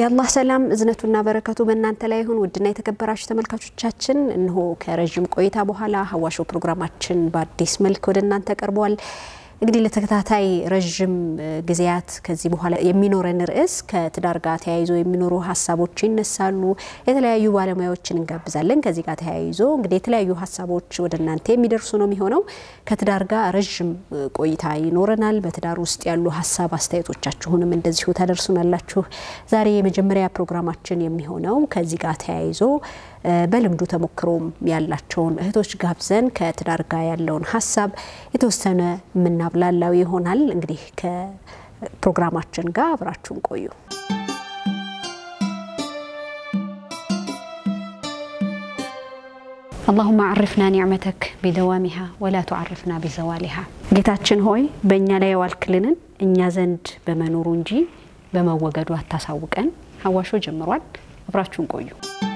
የአላህ ሰላም እዝነቱና በረከቱ በእናንተ ላይ ይሁን። ውድና የተከበራችሁ ተመልካቾቻችን እነሆ ከረዥም ቆይታ በኋላ ሀዋሾ ፕሮግራማችን በአዲስ መልክ ወደ እናንተ ቀርቧል። እንግዲህ ለተከታታይ ረዥም ጊዜያት ከዚህ በኋላ የሚኖረን ርዕስ ከትዳር ጋር ተያይዞ የሚኖሩ ሀሳቦች ይነሳሉ። የተለያዩ ባለሙያዎችን እንጋብዛለን። ከዚህ ጋር ተያይዞ እንግዲህ የተለያዩ ሀሳቦች ወደ እናንተ የሚደርሱ ነው የሚሆነው። ከትዳር ጋር ረዥም ቆይታ ይኖረናል። በትዳር ውስጥ ያሉ ሀሳብ አስተያየቶቻችሁንም እንደዚሁ ታደርሱናላችሁ። ዛሬ የመጀመሪያ ፕሮግራማችን የሚሆነው ከዚህ ጋር ተያይዞ በልምዱ ተሞክሮም ያላቸውን እህቶች ጋብዘን ከትዳር ጋር ያለውን ሀሳብ የተወሰነ የምናብላላው ይሆናል። እንግዲህ ከፕሮግራማችን ጋር አብራችሁን ቆዩ። አላሁመ አርፍና ኒዕመተክ ቢደዋሚሃ ወላ ቱዓርፍና ቢዘዋሊሃ። ጌታችን ሆይ በእኛ ላይ የዋልክልንን እኛ ዘንድ በመኖሩ እንጂ በመወገዱ አታሳውቀን። ሀዋሾ ጀምሯል። አብራችሁን ቆዩ።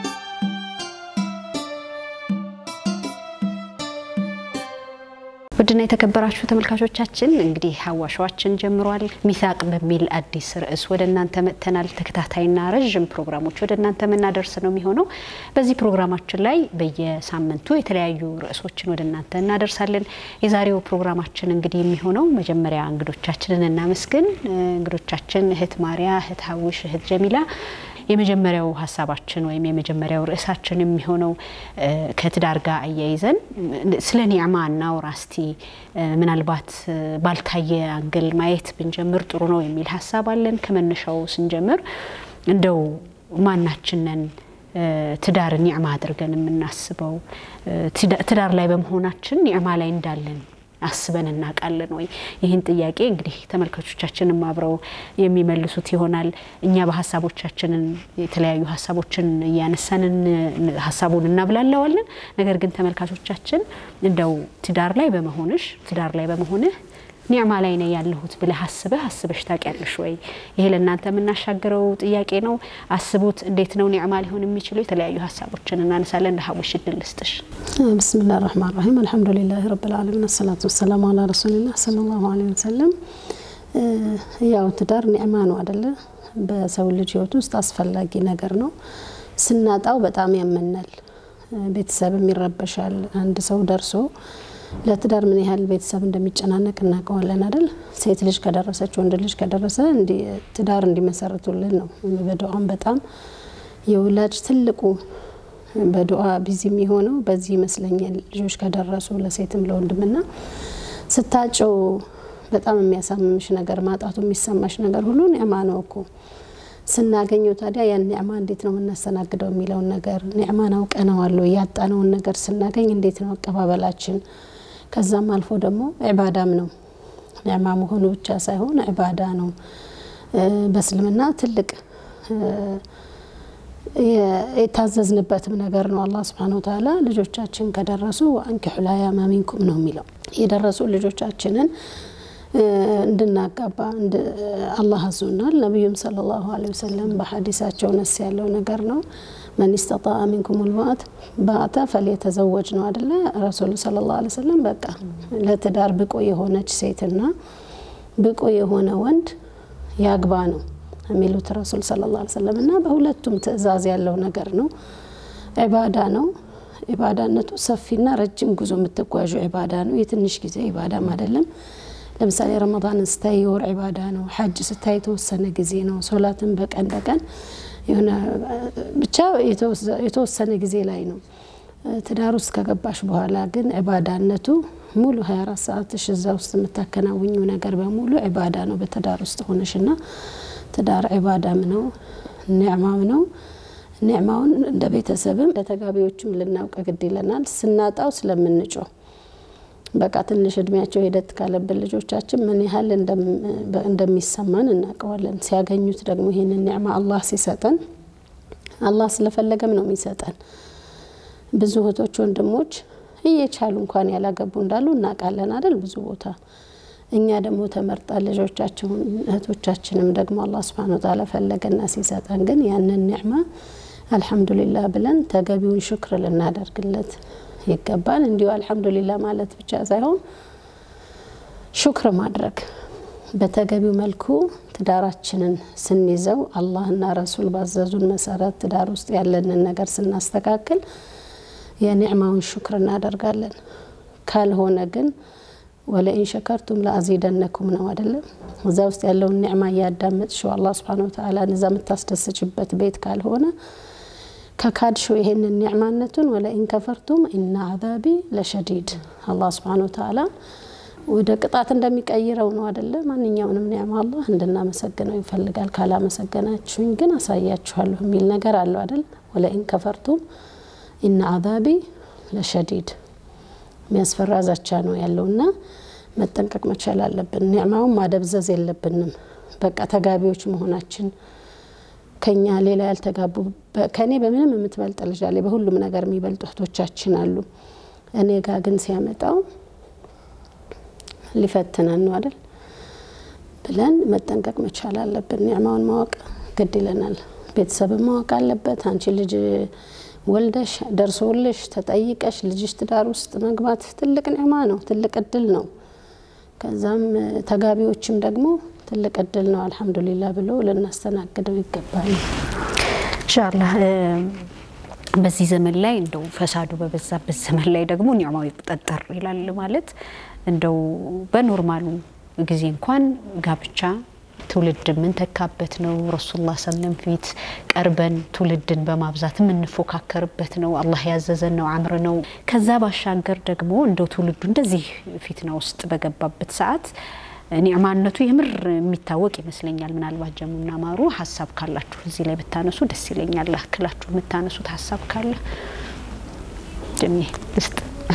ውድና የተከበራችሁ ተመልካቾቻችን እንግዲህ ሀዋሻዋችን ጀምሯል። ሚሳቅ በሚል አዲስ ርዕስ ወደ እናንተ መጥተናል። ተከታታይና ረዥም ፕሮግራሞች ወደ እናንተ የምናደርስ ነው የሚሆነው። በዚህ ፕሮግራማችን ላይ በየሳምንቱ የተለያዩ ርዕሶችን ወደ እናንተ እናደርሳለን። የዛሬው ፕሮግራማችን እንግዲህ የሚሆነው መጀመሪያ እንግዶቻችንን እናመስግን። እንግዶቻችን እህት ማሪያ፣ እህት ሀውሽ፣ እህት ጀሚላ የመጀመሪያው ሀሳባችን ወይም የመጀመሪያው ርዕሳችን የሚሆነው ከትዳር ጋር አያይዘን ስለ ኒዕማ እናውራ እስቲ። ምናልባት ባልታየ አንግል ማየት ብንጀምር ጥሩ ነው የሚል ሀሳብ አለን። ከመነሻው ስንጀምር እንደው ማናችንን ትዳር ኒዕማ አድርገን የምናስበው ትዳር ላይ በመሆናችን ኒዕማ ላይ እንዳለን አስበን እናውቃለን ወይ? ይህን ጥያቄ እንግዲህ ተመልካቾቻችንም አብረው የሚመልሱት ይሆናል። እኛ በሀሳቦቻችንን የተለያዩ ሀሳቦችን እያነሳንን ሀሳቡን እናብላለዋለን። ነገር ግን ተመልካቾቻችን እንደው ትዳር ላይ በመሆንሽ ትዳር ላይ በመሆንህ ኒዕማ ላይ ነው ያለሁት ብለህ አስበህ አስበሽ ታውቂያለሽ ወይ? ይሄ ለእናንተ የምናሻገረው ጥያቄ ነው። አስቡት። እንዴት ነው ኒዕማ ሊሆን የሚችለው? የተለያዩ ሀሳቦችን እናነሳለን። ለሀውሽ እድል ልስጥሽ። ብስሚላህ ራህማን ራሂም አልሐምዱሊላህ ረብል ዓለሚን አሰላቱ ወሰላሙ አላ ረሱሊላህ ሰለላሁ ዐለይሂ ወሰለም። ያው ትዳር ኒዕማ ነው አደለ? በሰው ልጅ ህይወት ውስጥ አስፈላጊ ነገር ነው። ስናጣው በጣም ያመናል፣ ቤተሰብም ይረበሻል። አንድ ሰው ደርሶ ለትዳር ምን ያህል ቤተሰብ እንደሚጨናነቅ እናውቀዋለን አይደል? ሴት ልጅ ከደረሰች ወንድ ልጅ ከደረሰ ትዳር እንዲመሰርቱልን ነው። በዱዓም በጣም የወላጅ ትልቁ በዱዓ ቢዚ የሚሆነው በዚህ ይመስለኛል። ልጆች ከደረሱ ለሴትም ለወንድምና ስታጭው በጣም የሚያሳምምሽ ነገር ማጣቱ የሚሰማሽ ነገር ሁሉ ኒዕማ ነው እኮ ስናገኘው ታዲያ ያን ኒዕማ እንዴት ነው የምናስተናግደው የሚለውን ነገር ኒዕማን አውቀነዋለሁ። ያጣነውን ነገር ስናገኝ እንዴት ነው አቀባበላችን? ከዛም አልፎ ደግሞ ዒባዳም ነው። ኒዕማ መሆኑ ብቻ ሳይሆን ዒባዳ ነው። በእስልምና ትልቅ የታዘዝንበትም ነገር ነው። አላህ ስብሓነ ወተዓላ ልጆቻችን ከደረሱ አንኪሑ ላያማ ሚንኩም ነው የሚለው የደረሱ ልጆቻችንን እንድናጋባ አላህ አዞናል። ነቢዩም ሰለላሁ ዐለይሂ ወሰለም በሀዲሳቸው ነስ ያለው ነገር ነው። መን ስተጣአ ሚንኩም ልባአት ባአተ ፈልየተዘወጅ ነው አደለ? ረሱሉ ሰለላሁ ዐለይሂ ወሰለም በቃ ለትዳር ብቁ የሆነች ሴትና ብቁ የሆነ ወንድ ያግባ ነው የሚሉት ረሱል ሰለላሁ ዐለይሂ ወሰለም እና በሁለቱም ትዕዛዝ ያለው ነገር ነው። ዒባዳ ነው። ዒባዳነቱ ሰፊና ረጅም ጉዞ የምትጓዡ ዒባዳ ነው። የትንሽ ጊዜ ዒባዳም አይደለም። ለምሳሌ ረመዳንን ስታይ የወር ዒባዳ ነው። ሐጅ ስታይ የተወሰነ ጊዜ ነው። ሶላትን በቀን በቀን የሆነ ብቻ የተወሰነ ጊዜ ላይ ነው። ትዳር ውስጥ ከገባሽ በኋላ ግን ዒባዳነቱ ሙሉ 24 ሰዓትሽ እዛ ውስጥ የምታከናውኙ ነገር በሙሉ ዒባዳ ነው። በትዳር ውስጥ ሆነሽና ትዳር ዒባዳም ነው ኒዕማም ነው። ኒዕማውን እንደ ቤተሰብም ለተጋቢዎችም ልናውቅ ግድ ይለናል። ስናጣው ስለምንጮህ በቃ ትንሽ እድሜያቸው ሂደት ካለብን ልጆቻችን ምን ያህል እንደሚሰማን እናውቀዋለን። ሲያገኙት ደግሞ ይህንን ኒዕማ አላህ ሲሰጠን አላህ ስለፈለገም ነው የሚሰጠን። ብዙ እህቶች ወንድሞች እየቻሉ እንኳን ያላገቡ እንዳሉ እናውቃለን አይደል? ብዙ ቦታ እኛ ደግሞ ተመርጠን ልጆቻቸውን እህቶቻችንም ደግሞ አላህ ስብሐነ ወተዓላ ፈለገና ሲሰጠን ግን ያንን ኒዕማ አልሐምዱሊላህ ብለን ተገቢውን ሽክር ልናደርግለት ይገባል። እንዲሁ አልሐምዱሊላህ ማለት ብቻ ሳይሆን ሹክር ማድረግ በተገቢው መልኩ ትዳራችንን ስንይዘው አላህና ረሱል ባዘዙን መሰረት ትዳር ውስጥ ያለንን ነገር ስናስተካክል የኒዕማውን ሹክር እናደርጋለን። ካልሆነ ግን ወለኢን ሸከርቱም ለአዚደነኩም ነው አይደለም። እዛ ውስጥ ያለውን ኒዕማ እያዳመጥሽው አላህ ሱብሓነሁ ወተዓላ እዛ የምታስደስችበት ቤት ካልሆነ ከካድሽው ይሄንን ኒዕማነቱን ወለኢን ከፈርቱም ኢና አዛቢ ለሸዲድ አላህ ሱብሓነሁ ወተዓላ ወደ ቅጣት እንደሚቀይረው ነው አደለ? ማንኛውንም ኒዕማ አላህ እንድናመሰግነው ይፈልጋል። ካላመሰገናችሁኝ ግን አሳያችኋለሁ የሚል ነገር አለው አደል? ወለኢን ከፈርቱም ኢና አዛቢ ለሸዲድ የሚያስፈራ ዛቻ ነው ያለውና መጠንቀቅ መቻል አለብን። ኒዕማውን ማደብዘዝ የለብንም። በቃ ተጋቢዎች መሆናችን ከኛ ሌላ ያልተጋቡ ከእኔ በምንም የምትበልጥ ልጅ አለ፣ በሁሉም ነገር የሚበልጡ እህቶቻችን አሉ። እኔ ጋር ግን ሲያመጣው ሊፈትነን ነው አይደል ብለን መጠንቀቅ መቻል አለብን። ኒዕማውን ማወቅ ግድ ይለናል። ቤተሰብን ማወቅ አለበት። አንቺ ልጅ ወልደሽ ደርሶልሽ ተጠይቀሽ ልጅሽ ትዳር ውስጥ መግባት ትልቅ ኒዕማ ነው፣ ትልቅ እድል ነው። ከዛም ተጋቢዎችም ደግሞ ትልቅ እድል ነው አልሐምዱሊላ ብሎ ልናስተናግደው ይገባል። ኢንሻአላህ በዚህ ዘመን ላይ እንደው ፈሳዱ በበዛበት ዘመን ላይ ደግሞ ኒዕማው ይቆጠጠር ይላል ማለት እንደው በኖርማሉ ጊዜ እንኳን ጋብቻ ትውልድ የምንተካበት ነው። ረሱሉላህ ሰለም ፊት ቀርበን ትውልድን በማብዛት የምንፎካከርበት ነው። አላህ ያዘዘን ነው፣ አምር ነው። ከዛ ባሻገር ደግሞ እንደው ትውልዱ እንደዚህ ፊትና ውስጥ በገባበት ሰዓት ኒዕማነቱ የምር የሚታወቅ ይመስለኛል። ምናልባት ጀሙና ማሩ ሀሳብ ካላችሁ እዚህ ላይ ብታነሱ ደስ ይለኛል። አክላችሁ የምታነሱት ሀሳብ ካለ ጀሜ ውስጥ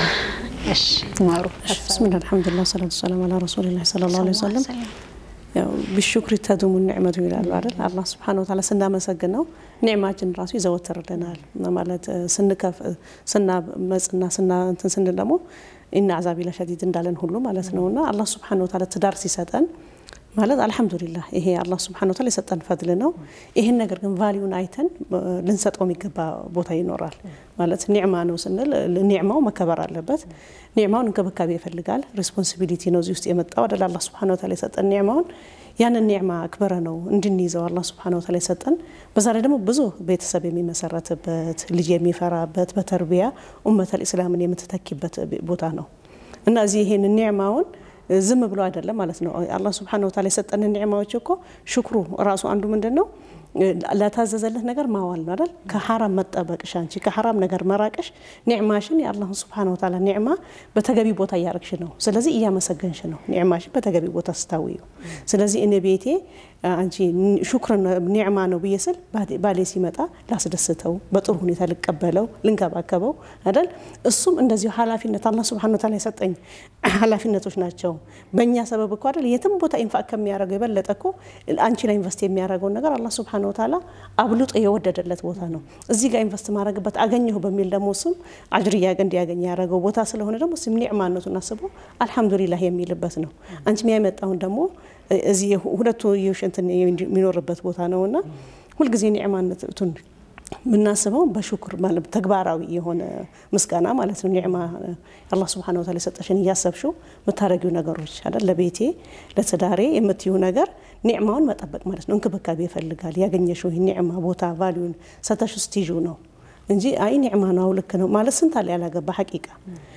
እሺ ማሩ ብስሚላህ አልሐምዱሊላህ ሰላቱ ሰላም አላ ረሱሊላህ ሰለላሁ ዐለይሂ ወሰለም ያው ቢሹክሪ ተዱሙ ኒዕመቱ ይላሉ አይደል? አላህ ስብሓነ ወተዓላ ስናመሰግነው ኒዕማችን ራሱ ይዘወትርልናል ማለት ስንከፍ ስናመጽና ስና እንትን ስንል ደግሞ ኢና አዛቢ ለሸዲድ እንዳለን ሁሉ ማለት ነውና አላህ ስብሓነ ወተዓላ ትዳር ሲሰጠን ማለት አልሐምዱሊላህ ይሄ አላህ ስብሓነ ወተዓላ የሰጠን ፈድል ነው። ይህን ነገር ግን ቫሊዩን አይተን ልንሰጠው የሚገባ ቦታ ይኖራል። ማለት ኒዕማ ነው ስንል ኒዕማው መከበር አለበት። ኒዕማውን እንክብካቤ ይፈልጋል። ሬስፖንሲቢሊቲ ነው እዚህ ውስጥ የመጣው አደለ አላህ ስብሓነ ወተዓላ የሰጠን ኒዕማውን ያንን ኒዕማ አክበረ ነው እንድንይዘው አላህ ስብሓነ ወተዓላ የሰጠን። በዛ ላይ ደግሞ ብዙ ቤተሰብ የሚመሰረትበት ልጅ የሚፈራበት በተርቢያ ኡመተል ኢስላምን የምትተኪበት ቦታ ነው እና እዚህ ይሄን ኒዕማውን ዝም ብሎ አይደለም ማለት ነው። አላህ ስብሓነሁ ወተዓላ የሰጠንን ኒዕማዎች እኮ ሽክሩ ራሱ አንዱ ምንድን ነው ለታዘዘለት ነገር ማዋል ነው አይደል? ከሐራም መጠበቅሽ አንቺ ከሐራም ነገር መራቅሽ ኒዕማሽን የአላህን ስብሓነሁ ወተዓላ ኒዕማ በተገቢ ቦታ እያረግሽ ነው። ስለዚህ እያመሰገንሽ ነው ኒዕማሽን በተገቢ ቦታ ስታውዩ። ስለዚህ እኔ ቤቴ አንቺ ሹክር ኒዕማ ነው ብዬ ስል ባሌ ሲመጣ ላስደስተው፣ በጥሩ ሁኔታ ልቀበለው፣ ልንከባከበው አይደል? እሱም እንደዚሁ ኃላፊነት አላህ ስብሓነሁ ወተዓላ የሰጠኝ ኃላፊነቶች ናቸው። በእኛ ሰበብ እኮ አይደል የትም ቦታ ኢንፋቅ ከሚያደርገው የበለጠ እኮ አንቺ ላይ ኢንቨስት የሚያደርገውን ነገር አላህ ስብሓነሁ ወተዓላ አብልጦ የወደደለት ቦታ ነው። እዚህ ጋር ኢንቨስት ማድረግበት አገኘሁ በሚል ደግሞ እሱም አጅር እንዲያገኝ ያደረገው ቦታ ስለሆነ ደግሞ ስም ኒዕማነቱን አስቦ አልሐምዱሊላህ የሚልበት ነው። አንቺም ያመጣውን ደግሞ እዚህ ሁለቱ እንትን የሚኖርበት ቦታ ነውና ሁልጊዜ ኒዕማነቱን የምናስበው በሹክር ማለት ተግባራዊ የሆነ ምስጋና ማለት ነው። ኒዕማ አላህ ስብሓነሁ ወተዓላ የሰጠሽን እያሰብሽው የምታደርጊው ነገሮች አይደል? ለቤቴ ለትዳሬ የምትዩ ነገር ኒዕማውን መጠበቅ ማለት ነው። እንክብካቤ ይፈልጋል። ያገኘሽው ይህ ኒዕማ ቦታ ቫሊዩን ሰተሽ ስትይዡ ነው እንጂ አይ ኒዕማ ነው ልክ ነው ማለት ስንት አለ ያላገባ ሐቂቃ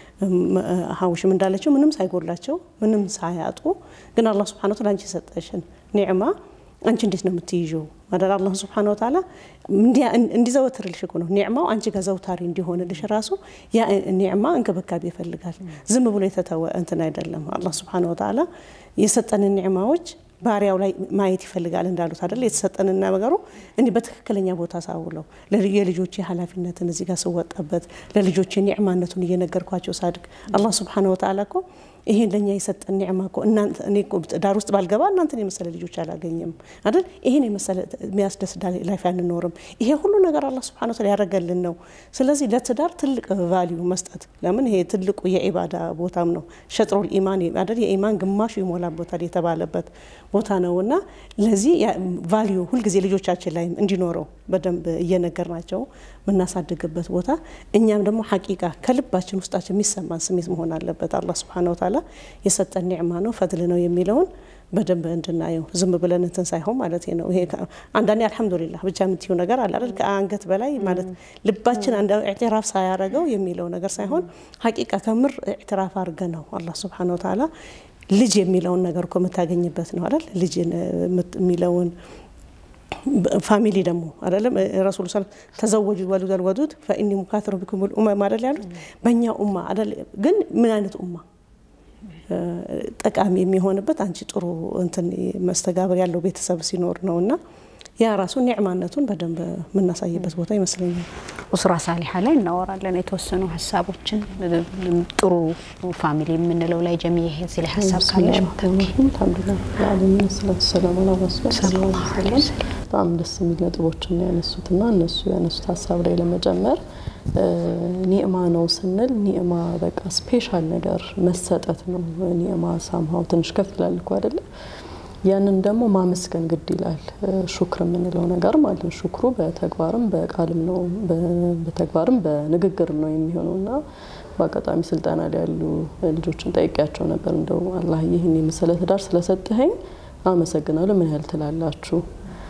ሀውሽም እንዳለችው ምንም ሳይጎላቸው ምንም ሳያጡ ግን አላህ ስብሓነሁ ወተዓላ አንቺ የሰጠሽን ኒዕማ አንቺ እንዴት ነው የምትይዥው? ማለት አላህ ስብሓነሁ ወተዓላ እንዲዘወትርልሽ እኮ ነው ኒዕማው አንቺ ጋር ዘውታሪ እንዲሆንልሽ ራሱ ያ ኒዕማ እንክብካቤ ይፈልጋል። ዝም ብሎ የተተወ እንትን አይደለም። አላህ ስብሓነሁ ወተዓላ የሰጠንን ኒዕማዎች ባሪያው ላይ ማየት ይፈልጋል እንዳሉት አይደል? የተሰጠንና ነገሩ እንዲህ በትክክለኛ ቦታ ሳውለው የልጆቼ ኃላፊነትን እዚህ ጋር ስወጣበት ለልጆቼ ኒዕማነቱን እየነገርኳቸው ሳድግ አላህ ስብሓነሁ ወተዓላ እኮ ይሄን ለእኛ የሰጠን ኒዕማ እኮ እናንተ እኔ እኮ ዳር ውስጥ ባልገባ እናንተን የመሰለ ልጆች አላገኝም አይደል? ይሄን የመሰለ የሚያስደስት ላይፍ አንኖርም። ይሄ ሁሉ ነገር አላህ ስብሓነሁ ወተዓላ ያደረገልን ነው። ስለዚህ ለትዳር ትልቅ ቫሊዩ መስጠት ለምን ይሄ ትልቁ የኢባዳ ቦታም ነው። ሸጥሮል ኢማን አይደል? የኢማን ግማሹ ይሞላበታል የተባለበት ቦታ ነው እና ለዚህ ቫሊዩ ሁልጊዜ ልጆቻችን ላይ እንዲኖረው በደንብ እየነገር ናቸው የምናሳድግበት ቦታ እኛም ደግሞ ሐቂቃ ከልባችን ውስጣችን የሚሰማን ስሜት መሆን አለበት። አላህ ስብሓነሁ ወተዓላ የሰጠን ኒዕማ ነው ፈድል ነው የሚለውን በደንብ እንድናየው ዝም ብለን እንትን ሳይሆን ማለት ነው። ይሄ አንዳንዴ አልሐምዱሊላህ ብቻ የምትዩ ነገር አለ አይደል? ከአንገት በላይ ማለት ልባችን አንድ ኢዕትራፍ ሳያረገው የሚለው ነገር ሳይሆን ሀቂቃ ከምር ኢዕትራፍ አድርገ ነው አላህ ሱብሓነሁ ወተዓላ ልጅ የሚለውን ነገር እኮ የምታገኝበት ነው አይደል? ልጅ የሚለውን ፋሚሊ ደግሞ አይደለም ረሱሉ ስ ተዘወጁ ወሉደል ወዱድ ፈኢኒ ሙካትሩ ቢኩም ኡመም አይደል ያሉት በእኛ ኡማ አይደል ግን ምን አይነት ኡማ ጠቃሚ የሚሆንበት አንቺ ጥሩ እንትን መስተጋብር ያለው ቤተሰብ ሲኖር ነው እና ያ ራሱ ኒዕማነቱን በደንብ የምናሳይበት ቦታ ይመስለኛል። ኡስራ ሳሊሓ ላይ እናወራለን የተወሰኑ ሀሳቦችን ጥሩ ፋሚሊ የምንለው ላይ ጀሚ እዚህ ላይ ሀሳብ ካለሽ አልሐምዱሊላህ ለዓለሚን ሰላቱ ሰላም አላ ረሱል ሰለላሁ ዐለይሂ ወሰለም በጣም ደስ የሚል ነጥቦችን ያነሱትና እነሱ ያነሱት ሀሳብ ላይ ለመጨመር ኒዕማ ነው ስንል ኒዕማ በቃ ስፔሻል ነገር መሰጠት ነው። ኒዕማ ሳምሃው ትንሽ ከፍ ይላል እኮ አይደለ? ያንን ደግሞ ማመስገን ግድ ይላል። ሹክር የምንለው ነገር ማለት ነው። ሹክሩ በተግባርም በቃልም ነው፣ በተግባርም በንግግርም ነው የሚሆነው እና በአጋጣሚ ስልጠና ላይ ያሉ ልጆችን ጠይቄያቸው ነበር። እንደው አላህ ይህን የመሰለ ትዳር ስለሰጠኸኝ አመሰግናለሁ ምን ያህል ትላላችሁ?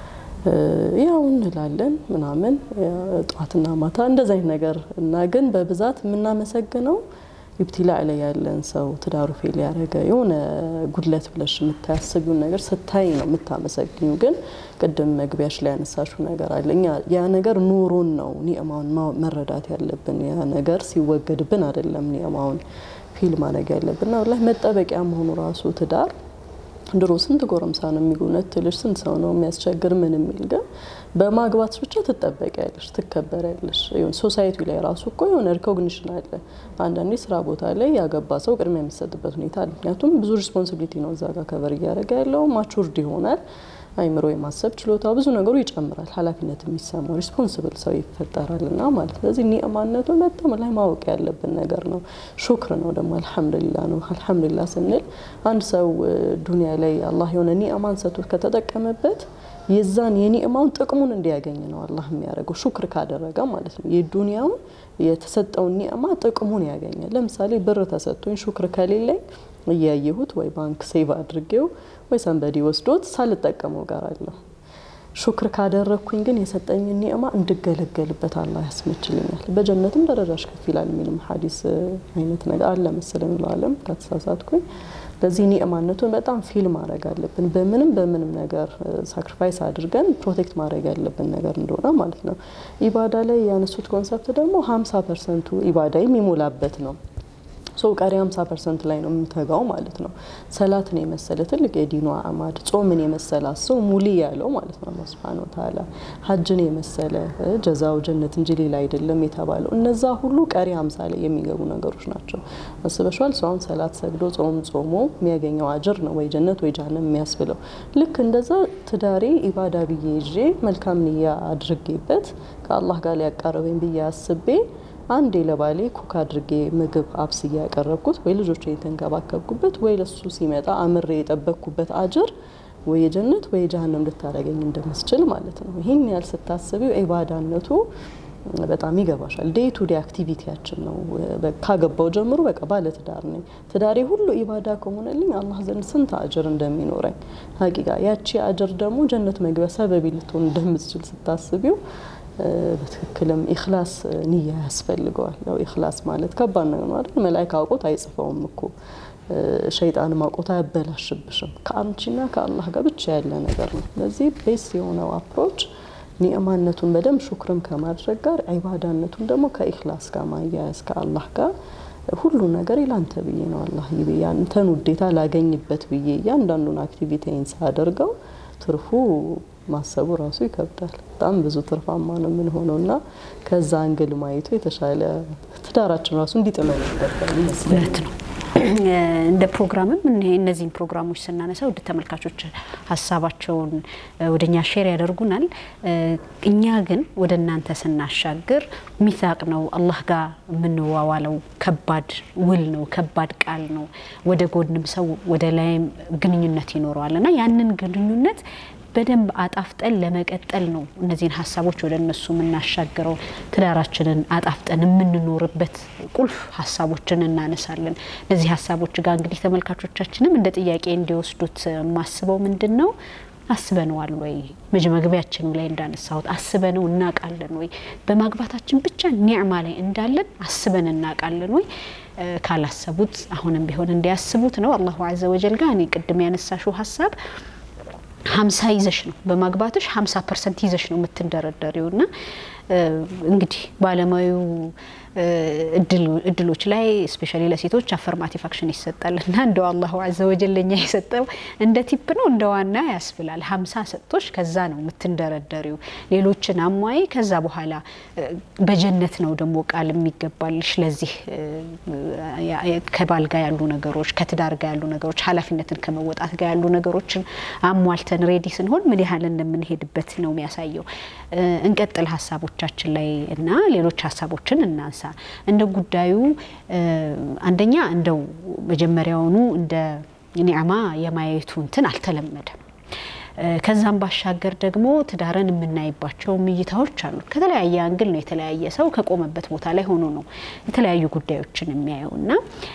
ያው እንላለን ምናምን ጠዋትና ማታ እንደዚ አይነት ነገር እና ግን በብዛት የምናመሰግነው ኢብቲላ ላይ ያለን ሰው ትዳሩ ፌል ያደረገ የሆነ ጉድለት ብለሽ የምታያስቢውን ነገር ስታይ ነው የምታመሰግኙ። ግን ቅድም መግቢያሽ ላይ ያነሳሽው ነገር አለ። እኛ ያ ነገር ኑሮን ነው ኒዕማውን መረዳት ያለብን። ያ ነገር ሲወገድብን አይደለም ኒዕማውን ፊል ማድረግ ያለብን። ና ላይ መጠበቂያ መሆኑ ራሱ ትዳር ድሮ ስንት ጎረምሳ ነው የሚጎነት ልጅ ስንት ሰው ነው የሚያስቸግር ምን የሚል ግን በማግባትሽ ብቻ ትጠበቂያለሽ፣ ትከበሪያለሽ። ሶሳይቲ ላይ ራሱ እኮ የሆነ ሪኮግኒሽን አለ። አንዳንዴ ስራ ቦታ ላይ ያገባ ሰው ቅድሚያ የሚሰጥበት ሁኔታ አለ። ምክንያቱም ብዙ ሪስፖንሲቢሊቲ ነው እዛ ጋር ከበር እያደረገ ያለው ማቹርድ ይሆናል። አይምሮ የማሰብ ችሎታው ብዙ ነገሩ ይጨምራል። ኃላፊነት የሚሰማው ሪስፖንስብል ሰው ይፈጠራል እና ማለት ስለዚህ ኒዕማነቱን በጣም ላይ ማወቅ ያለብን ነገር ነው። ሹክር ነው ደግሞ አልሐምዱሊላ ነው። አልሐምዱሊላ ስንል አንድ ሰው ዱንያ ላይ አላህ የሆነ ኒዕማን ሰጥቶት ከተጠቀመበት የዛን የኒዕማውን ጥቅሙን እንዲያገኝ ነው አላህ የሚያደርገው ሹክር ካደረገ ማለት ነው። የዱንያውን የተሰጠውን ኒዕማ ጥቅሙን ያገኛል። ለምሳሌ ብር ተሰጥቶኝ ሹክር ከሌለኝ እያየሁት ወይ ባንክ ሴቭ አድርጌው ወይ ሰንበዲ ወስዶት ሳልጠቀመው ጋር አለሁ። ሹክር ካደረግኩኝ ግን የሰጠኝን ኒዕማ እንድገለገልበት አላህ ያስመችልኛል። በጀነትም ደረጃሽ ከፍ ይላል የሚልም ሀዲስ አይነት ነገር አለ መሰለኝ ለዓለም ከተሳሳትኩኝ። ለዚህ ኒዕማነቱን በጣም ፊል ማድረግ አለብን። በምንም በምንም ነገር ሳክሪፋይስ አድርገን ፕሮቴክት ማድረግ ያለብን ነገር እንደሆነ ማለት ነው። ኢባዳ ላይ ያነሱት ኮንሰፕት ደግሞ ሀምሳ ፐርሰንቱ ኢባዳ የሚሞላበት ነው። ሶ ቀሪ 50 ፐርሰንት ላይ ነው የምተጋው ማለት ነው። ሰላትን የመሰለ ትልቅ የዲኑ አማድ ጾምን የመሰለ ሰው ሙሊ ያለው ማለት ነው አላህ ሱብሓነሁ ወተዓላ ሀጅን የመሰለ ጀዛው ጀነት እንጂ ሌላ አይደለም የተባለው እነዛ ሁሉ ቀሪ 50 ላይ የሚገቡ ነገሮች ናቸው። አስበሽዋል? ሰው አሁን ሰላት ሰግዶ ጾም ጾሞ የሚያገኘው አጅር ነው ወይ ጀነት ወይ ጀሃነም የሚያስብለው። ልክ እንደዛ ትዳሬ ኢባዳ ብዬ ይዤ መልካም ንያ አድርጌበት ከአላህ ጋር ሊያቃረበኝ ብዬ አስቤ አንዴ ለባሌ ኩክ አድርጌ ምግብ አብስዬ ያቀረብኩት ወይ ልጆች የተንከባከብኩበት ወይ ለሱ ሲመጣ አምሬ የጠበቅኩበት አጅር ወይ የጀነት ወይ የጀሃነም ልታደርገኝ እንደምስችል ማለት ነው። ይህን ያህል ስታስቢው ኢባዳነቱ በጣም ይገባሻል። ዴይ ቱ ዴይ አክቲቪቲያችን ነው። ካገባው ጀምሮ በቃ ባለ ትዳር ነኝ። ትዳሬ ሁሉ ኢባዳ ከሆነልኝ አላህ ዘንድ ስንት አጅር እንደሚኖረኝ ሀቂቃ ያቺ አጅር ደግሞ ጀነት መግቢያ ሰበቢ ልትሆን እንደምትችል ስታስቢው በትክክልም ኢኽላስ ንያ ያስፈልገዋል። ያው ኢኽላስ ማለት ከባድ ነገር ነው አይደል? መላኢካ አውቆት አይጽፈውም እኮ ሸይጣንም አውቆት አያበላሽብሽም። ከአንቺና ከአላህ ጋር ብቻ ያለ ነገር ነው። ስለዚህ ቤስ የሆነው አፕሮች ኒዕማነቱን በደንብ ሹክርም ከማድረግ ጋር ዒባዳነቱን ደግሞ ከኢኽላስ ጋር ማያያዝ ከአላህ ጋር ሁሉ ነገር ላንተ ብዬ ነው አላህ ያንተን ውዴታ ላገኝበት ብዬ እያንዳንዱን አክቲቪቲን ሳደርገው ትርፉ ማሰቡ ራሱ ይከብዳል። በጣም ብዙ ትርፋማ ነው የምንሆነው እና ከዛ አንግል ማየቱ የተሻለ ትዳራችን ራሱ እንዲጥመን ይገባል ይመስላል። ነው። እንደ ፕሮግራምም እነዚህን ፕሮግራሞች ስናነሳ ውድ ተመልካቾች ሀሳባቸውን ወደኛ ሼር ያደርጉናል። እኛ ግን ወደ እናንተ ስናሻግር ሚሳቅ ነው አላህ ጋር የምንዋዋለው ከባድ ውል ነው፣ ከባድ ቃል ነው። ወደ ጎንም ሰው ወደ ላይም ግንኙነት ይኖረዋል እና ያንን ግንኙነት በደንብ አጣፍጠን ለመቀጠል ነው እነዚህን ሀሳቦች ወደ እነሱ የምናሻግረው። ትዳራችንን አጣፍጠን የምንኖርበት ቁልፍ ሀሳቦችን እናነሳለን። እነዚህ ሀሳቦች ጋር እንግዲህ ተመልካቾቻችንም እንደ ጥያቄ እንዲወስዱት የማስበው ምንድን ነው አስበነዋል ወይ? መግቢያችን ላይ እንዳነሳሁት አስበነው እናውቃለን ወይ? በማግባታችን ብቻ ኒዕማ ላይ እንዳለን አስበን እናውቃለን ወይ? ካላሰቡት አሁንም ቢሆን እንዲያስቡት ነው። አላሁ አዘ ወጀል ጋር እኔ ቅድም ያነሳሽው ሀሳብ ሀምሳ ይዘሽ ነው በማግባትሽ ሀምሳ ፐርሰንት ይዘሽ ነው የምትንደረደሪው ና እንግዲህ ባለሙያው እድሎች ላይ ስፔሻሊ ለሴቶች አፈርማቲቭ አክሽን ይሰጣል እና እንደው አላሁ አዘ ወጀል ለኛ የሰጠው እንደ ቲፕ ነው እንደ ዋና ያስብላል። ሀምሳ ሰጥቶች ከዛ ነው የምትንደረደሪው ሌሎችን አሟይ ከዛ በኋላ በጀነት ነው ደግሞ ቃል የሚገባልሽ ለዚህ ከባል ጋር ያሉ ነገሮች ከትዳር ጋር ያሉ ነገሮች ኃላፊነትን ከመወጣት ጋር ያሉ ነገሮችን አሟልተን ሬዲ ስንሆን ምን ያህል እንደምንሄድበት ነው የሚያሳየው። እንቀጥል ሀሳቦቻችን ላይ እና ሌሎች ሀሳቦችን እናንሳ። እንደ ጉዳዩ አንደኛ እንደው መጀመሪያውኑ እንደ ኒዕማ የማየቱ እንትን አልተለመደም። ከዛም ባሻገር ደግሞ ትዳርን የምናይባቸው እይታዎች አሉ። ከተለያየ አንግል ነው የተለያየ ሰው ከቆመበት ቦታ ላይ ሆኖ ነው የተለያዩ ጉዳዮችን የሚያየው እና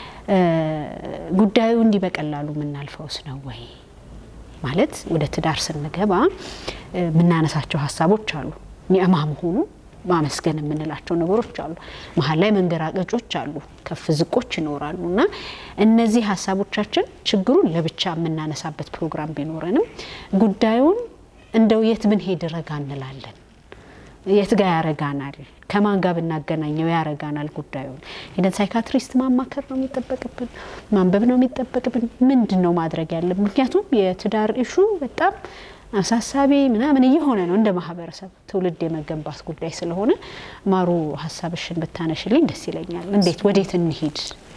ጉዳዩ እንዲህ በቀላሉ የምናልፈውስ ነው ወይ ማለት ወደ ትዳር ስንገባ የምናነሳቸው ሀሳቦች አሉ። ኒዕማ መሆኑ ማመስገን የምንላቸው ነገሮች አሉ። መሀል ላይ መንገራገጮች አሉ፣ ከፍ ዝቆች ይኖራሉ እና እነዚህ ሀሳቦቻችን ችግሩን ለብቻ የምናነሳበት ፕሮግራም ቢኖረንም ጉዳዩን እንደው የት ብንሄድ ረጋ እንላለን፣ የት ጋር ያረጋናል፣ ከማን ጋር ብናገናኘው ያረጋናል። ጉዳዩን ሄደን ሳይካትሪስት ማማከር ነው የሚጠበቅብን፣ ማንበብ ነው የሚጠበቅብን፣ ምንድን ነው ማድረግ ያለብን? ምክንያቱም የትዳር ኢሹ በጣም አሳሳቢ ምናምን እየሆነ ነው እንደ ማህበረሰብ ትውልድ የመገንባት ጉዳይ ስለሆነ ማሩ ሀሳብሽን ብታነሽልኝ ደስ ይለኛል። እንዴት ወዴት እንሂድ?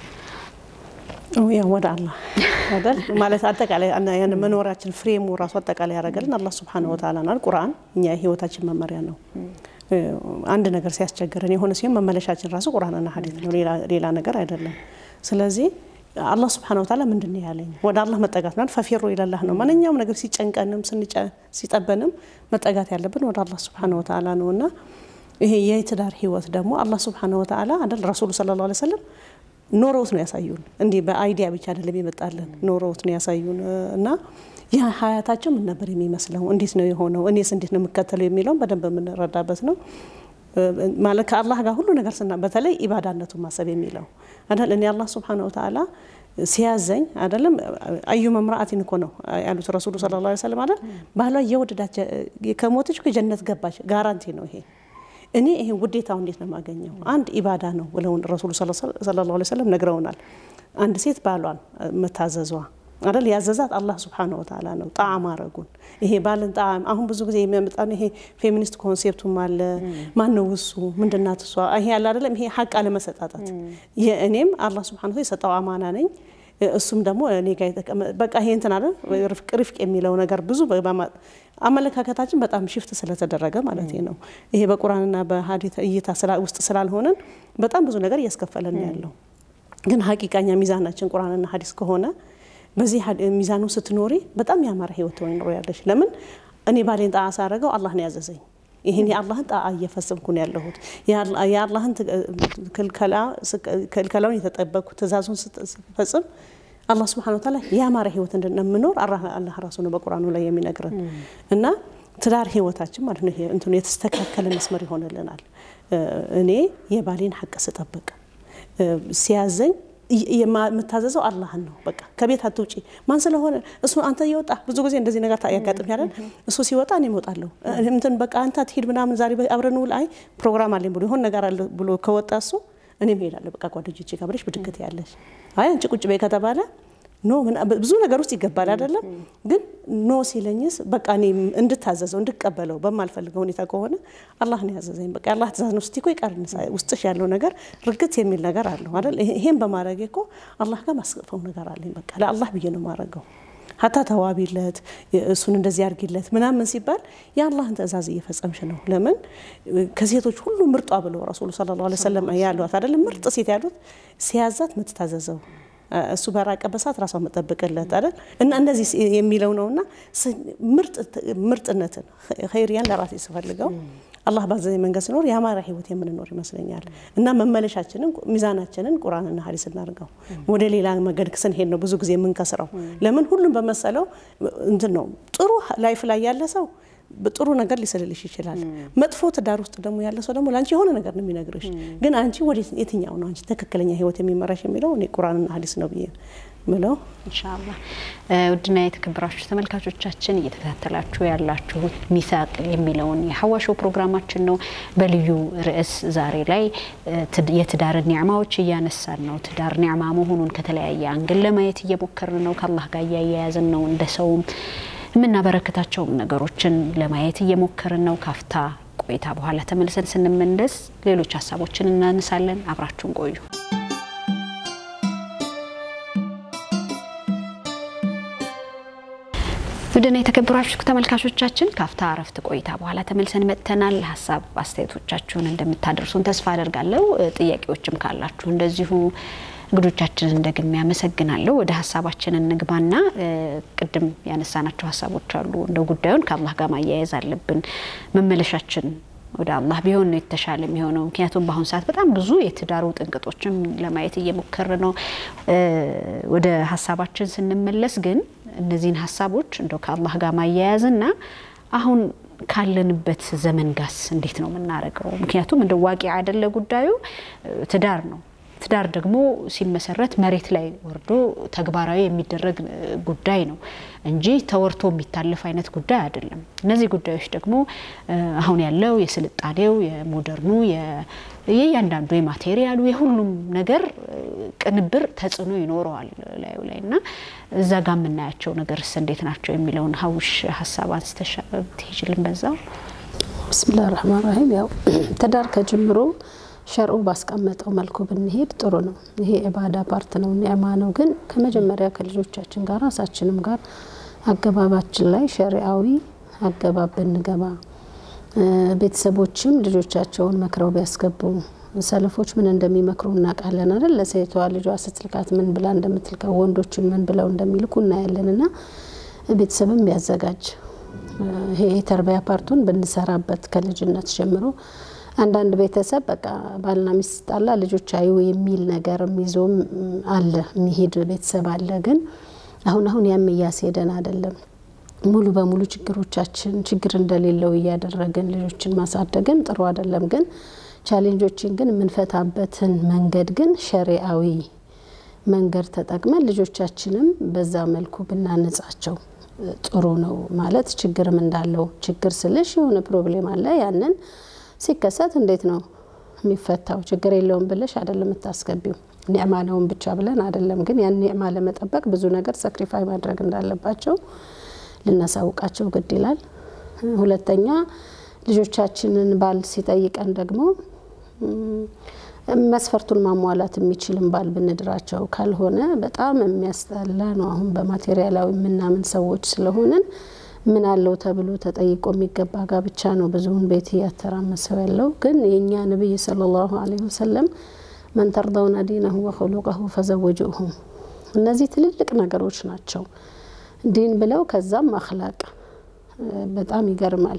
ያው ወደ አላህ አይደል ማለት አጠቃላይ ያን መኖራችን ፍሬሙ ራሱ አጠቃላይ ያደረገልን አላህ ሱብሓነሁ ወተዓላ ነው። ቁርአን እኛ የህይወታችን መመሪያ ነው። አንድ ነገር ሲያስቸግረን የሆነ ሲሆን መመለሻችን ራሱ ቁርአንና ሐዲስ ነው፣ ሌላ ነገር አይደለም። ስለዚህ አላህ ስብሓነ ወተዓላ ምንድን ነው ያለኝ? ወደ አላህ መጠጋት ማለት ፈፊሩ ኢለላህ ነው። ማንኛውም ነገር ሲጨንቀንም ሲጠበንም መጠጋት ያለብን ወደ አላህ ስብሓነ ወተዓላ ነው እና ይሄ የትዳር ህይወት ደግሞ አላህ ስብሓነ ወተዓላ አይደል ረሱሉ ሰለላሁ ዐለይሂ ወሰለም ኖረውት ነው ያሳዩን። እንዲህ በአይዲያ ብቻ አይደለም የመጣልን ኖረውት ነው ያሳዩን እና ያ ሀያታቸው ምን ነበር የሚመስለው? እንዴት ነው የሆነው? እኔስ እንዴት ነው የምከተለው የሚለውን በደንብ የምንረዳበት ነው። ማለት ከአላህ ጋር ሁሉ ነገር ስና በተለይ ኢባዳነቱን ማሰብ የሚለው አይደል እኔ አላህ ስብሓነሁ ወተዓላ ሲያዘኝ አይደለም አዩ መምራአቲን እኮ ነው ያሉት ረሱሉ ሰለላሁ ዐለይሂ ወሰለም አይደል ባሏ የወደዳች ከሞተች ከጀነት ገባች ጋራንቲ ነው ይሄ እኔ ይሄ ውዴታው እንዴት ነው የማገኘው አንድ ኢባዳ ነው ብለውን ረሱሉ ሰለላሁ ዐለይሂ ወሰለም ነግረውናል አንድ ሴት ባሏን መታዘዟ አይደል ያዘዛት አላህ ስብሓነሁ ወተዓላ ነው። ጣዕም አረጉን ይሄ ባልን ጣዕም አሁን ብዙ ጊዜ የሚያመጣ ይሄ ፌሚኒስት ኮንሴፕቱም አለ። ማን ነው እሱ ምንድናት እሷ ይሄ ያለ አይደለም ይሄ ሀቅ አለመሰጣጣት የእኔም አላህ ስብሓነሁ የሰጠው አማና ነኝ እሱም ደግሞ እኔ ጋር በቃ ይሄ እንትን አለ ርፍቅ ርፍቅ የሚለው ነገር ብዙ አመለካከታችን በጣም ሽፍት ስለተደረገ ማለት ነው። ይሄ በቁርአንና በሀዲት እይታ ውስጥ ስላልሆነን በጣም ብዙ ነገር እያስከፈለን ያለው ግን ሀቂቃኛ ሚዛናችን ቁርአንና ሀዲስ ከሆነ በዚህ ሚዛኑ ስትኖሪ በጣም ያማረ ህይወት ትኖሪ ያለሽ። ለምን እኔ ባሌን ጣዓ ሳረገው አላህ ነው ያዘዘኝ። ይህን የአላህን ጣዓ እየፈጸምኩ ነው ያለሁት። የአላህን ክልከላውን የተጠበቅኩ ትእዛዙን ስፈጽም አላህ ስብሐነሁ ወተዓላ ያማረ ህይወት እንደምኖር አላህ ራሱ ነው በቁርአኑ ላይ የሚነግረን እና ትዳር ህይወታችን ማለት ነው እንትኑ የተስተካከለ መስመር ይሆንልናል። እኔ የባሌን ሀቅ ስጠብቅ ሲያዘኝ የምታዘዘው አላህን ነው። በቃ ከቤት አትውጪ። ማን ስለሆነ እሱ አንተ እየወጣ ብዙ ጊዜ እንደዚህ ነገር ያጋጥም ያለን እሱ ሲወጣ እኔ እወጣለሁ እንትን በቃ አንተ አትሄድ ምናምን ዛሬ አብረን ውል አይ ፕሮግራም አለኝ ብሎ ይሆን ነገር አለ ብሎ ከወጣ እሱ እኔም እሄዳለሁ በቃ ጓደኞቼ ጋር ብለሽ ብድግት ያለሽ አይ አንቺ ቁጭ በይ ከተባለ ኖ ብዙ ነገር ውስጥ ይገባል አይደለም። ግን ኖ ሲለኝስ በቃ እኔ እንድታዘዘው እንድቀበለው በማልፈልገው ሁኔታ ከሆነ አላህ ነው ያዘዘኝ። በቃ አላህ ትእዛዝ ነው ስትይ እኮ ይቀርንሳ ውስጥሽ ያለው ነገር ርግት የሚል ነገር አለው አይደል? ይሄን በማድረጌ እኮ አላህ ጋር ማስቀፈው ነገር አለኝ። በቃ ለአላህ ብዬ ነው የማደርገው። ሀታ ተዋቢለት እሱን እንደዚህ አድርጊለት ምናምን ሲባል የአላህን ትእዛዝ እየፈጸምሽ ነው። ለምን ከሴቶች ሁሉ ምርጧ ብለው ረሱሉ ሰለላሁ ዐለይሂ ወሰለም ያሏት አይደለም ምርጥ ሴት ያሉት ሲያዛት ምትታዘዘው እሱ በራቀበት ሰዓት ራሷን መጠብቅለት አይደል እና እንደዚህ የሚለው ነውና ምርጥነትን ኸይርያን ለራሴ ስፈልገው አላህ ባዘዘኝ መንገድ ስኖር የአማራ ህይወት የምንኖር ይመስለኛል እና መመለሻችንን ሚዛናችንን ቁርአንና ሀዲስ እናድርገው። ወደ ሌላ መንገድ ስንሄድ ነው ብዙ ጊዜ የምንከስረው። ለምን ሁሉም በመሰለው እንትን ነው። ጥሩ ላይፍ ላይ ያለ ሰው ጥሩ ነገር ሊስልልሽ ይችላል። መጥፎ ትዳር ውስጥ ደግሞ ያለ ሰው ደግሞ ለአንቺ የሆነ ነገር ነው የሚነግርሽ። ግን አንቺ ወደ የትኛው ነው አንቺ ትክክለኛ ህይወት የሚመራሽ የሚለው እኔ ቁርአንና ሀዲስ ነው ብዬ ምለው ኢንሻአላህ። ውድና የተከበራችሁ ተመልካቾቻችን እየተከታተላችሁ ያላችሁት ሚሳቅ የሚለውን የሐዋሾ ፕሮግራማችን ነው። በልዩ ርዕስ ዛሬ ላይ የትዳርን ኒዕማዎች እያነሳን ነው። ትዳር ኒዕማ መሆኑን ከተለያየ አንግል ለማየት እየሞከርን ነው። ከአላህ ጋር እያያያዝን ነው። እንደ ሰውም የምናበረክታቸውም ነገሮችን ለማየት እየሞከርን ነው። ካፍታ ቆይታ በኋላ ተመልሰን ስንመለስ ሌሎች ሀሳቦችን እናነሳለን። አብራችሁን ቆዩ። ውድና የተከበራችሁ ተመልካቾቻችን ካፍታ እረፍት ቆይታ በኋላ ተመልሰን መጥተናል። ሀሳብ አስተያየቶቻችሁን እንደምታደርሱን ተስፋ አደርጋለሁ። ጥያቄዎችም ካላችሁ እንደዚሁ እንግዶቻችንን ደግሜ ያመሰግናለሁ። ወደ ሀሳባችን እንግባና ቅድም ያነሳናቸው ሀሳቦች አሉ። እንደ ጉዳዩን ከአላህ ጋር ማያያዝ አለብን። መመለሻችን ወደ አላህ ቢሆን ነው የተሻለ የሚሆነው። ምክንያቱም በአሁኑ ሰዓት በጣም ብዙ የትዳሩ ጥንቅጦችም ለማየት እየሞከር ነው። ወደ ሀሳባችን ስንመለስ ግን እነዚህን ሀሳቦች እንደው ከአላህ ጋር ማያያዝና አሁን ካለንበት ዘመን ጋስ እንዴት ነው የምናደርገው? ምክንያቱም እንደ ዋቂ አይደለ ጉዳዩ ትዳር ነው። ትዳር ደግሞ ሲመሰረት መሬት ላይ ወርዶ ተግባራዊ የሚደረግ ጉዳይ ነው እንጂ ተወርቶ የሚታለፍ አይነት ጉዳይ አይደለም። እነዚህ ጉዳዮች ደግሞ አሁን ያለው የስልጣኔው፣ የሞደርኑ፣ የእያንዳንዱ የማቴሪያሉ የሁሉም ነገር ቅንብር ተጽዕኖ ይኖረዋል ላዩ ላይ እና እዛ ጋር የምናያቸው ነገርስ እንዴት ናቸው የሚለውን ሀውሽ ሀሳብ አንስተሽ ትሄጅልን በዛው። ብስሚላህ ረህማን ረሂም ያው ትዳር ከጅምሮ ሸርዑ ባስቀመጠው መልኩ ብንሄድ ጥሩ ነው። ይሄ ኢባዳ ፓርት ነው፣ ኒዕማ ነው። ግን ከመጀመሪያ ከልጆቻችን ጋር ራሳችንም ጋር አገባባችን ላይ ሸሪአዊ አገባብ ብንገባ፣ ቤተሰቦችም ልጆቻቸውን መክረው ቢያስገቡ፣ ሰለፎች ምን እንደሚመክሩ እናውቃለን አይደል? ለሴቷ ልጇ ስትልካት ምን ብላ እንደምትልከው፣ ወንዶችን ምን ብለው እንደሚልኩ እናያለን። እና ቤተሰብም ቢያዘጋጅ ይሄ የተርቢያ ፓርቱን ብንሰራበት ከልጅነት ጀምሮ አንዳንድ ቤተሰብ በቃ ባልና ሚስት ጣላ ልጆች አዩ የሚል ነገር ይዞም አለ የሚሄድ ቤተሰብ አለ። ግን አሁን አሁን ያም እያስሄደን አይደለም። ሙሉ በሙሉ ችግሮቻችን ችግር እንደሌለው እያደረግን ልጆችን ማሳደግን ጥሩ አይደለም። ግን ቻሌንጆችን ግን የምንፈታበትን መንገድ ግን ሸሪአዊ መንገድ ተጠቅመን ልጆቻችንም በዛ መልኩ ብናነጻቸው ጥሩ ነው። ማለት ችግርም እንዳለው ችግር ስልሽ የሆነ ፕሮብሌም አለ ያንን ሲከሰት እንዴት ነው የሚፈታው? ችግር የለውም ብለሽ አይደለም የምታስገቢው። ኒዕማ ነውን ብቻ ብለን አይደለም። ግን ያን ኒዕማ ለመጠበቅ ብዙ ነገር ሰክሪፋይ ማድረግ እንዳለባቸው ልናሳውቃቸው ግድ ይላል። ሁለተኛ ልጆቻችንን ባል ሲጠይቀን ደግሞ መስፈርቱን ማሟላት የሚችልም ባል ብንድራቸው፣ ካልሆነ በጣም የሚያስጠላ ነው። አሁን በማቴሪያላዊ የምናምን ሰዎች ስለሆንን ምን አለው ተብሎ ተጠይቆ የሚገባ ጋብቻ ነው ብዙውን ቤት እያተራመሰው ያለው። ግን የእኛ ነቢይ ሰለላሁ ዐለይሂ ወሰለም መን ተርደውነ ዲነሁ ወኹሉቀሁ ፈዘወጁሁ። እነዚህ ትልልቅ ነገሮች ናቸው። ዲን ብለው ከዛም አክላቅ በጣም ይገርማል።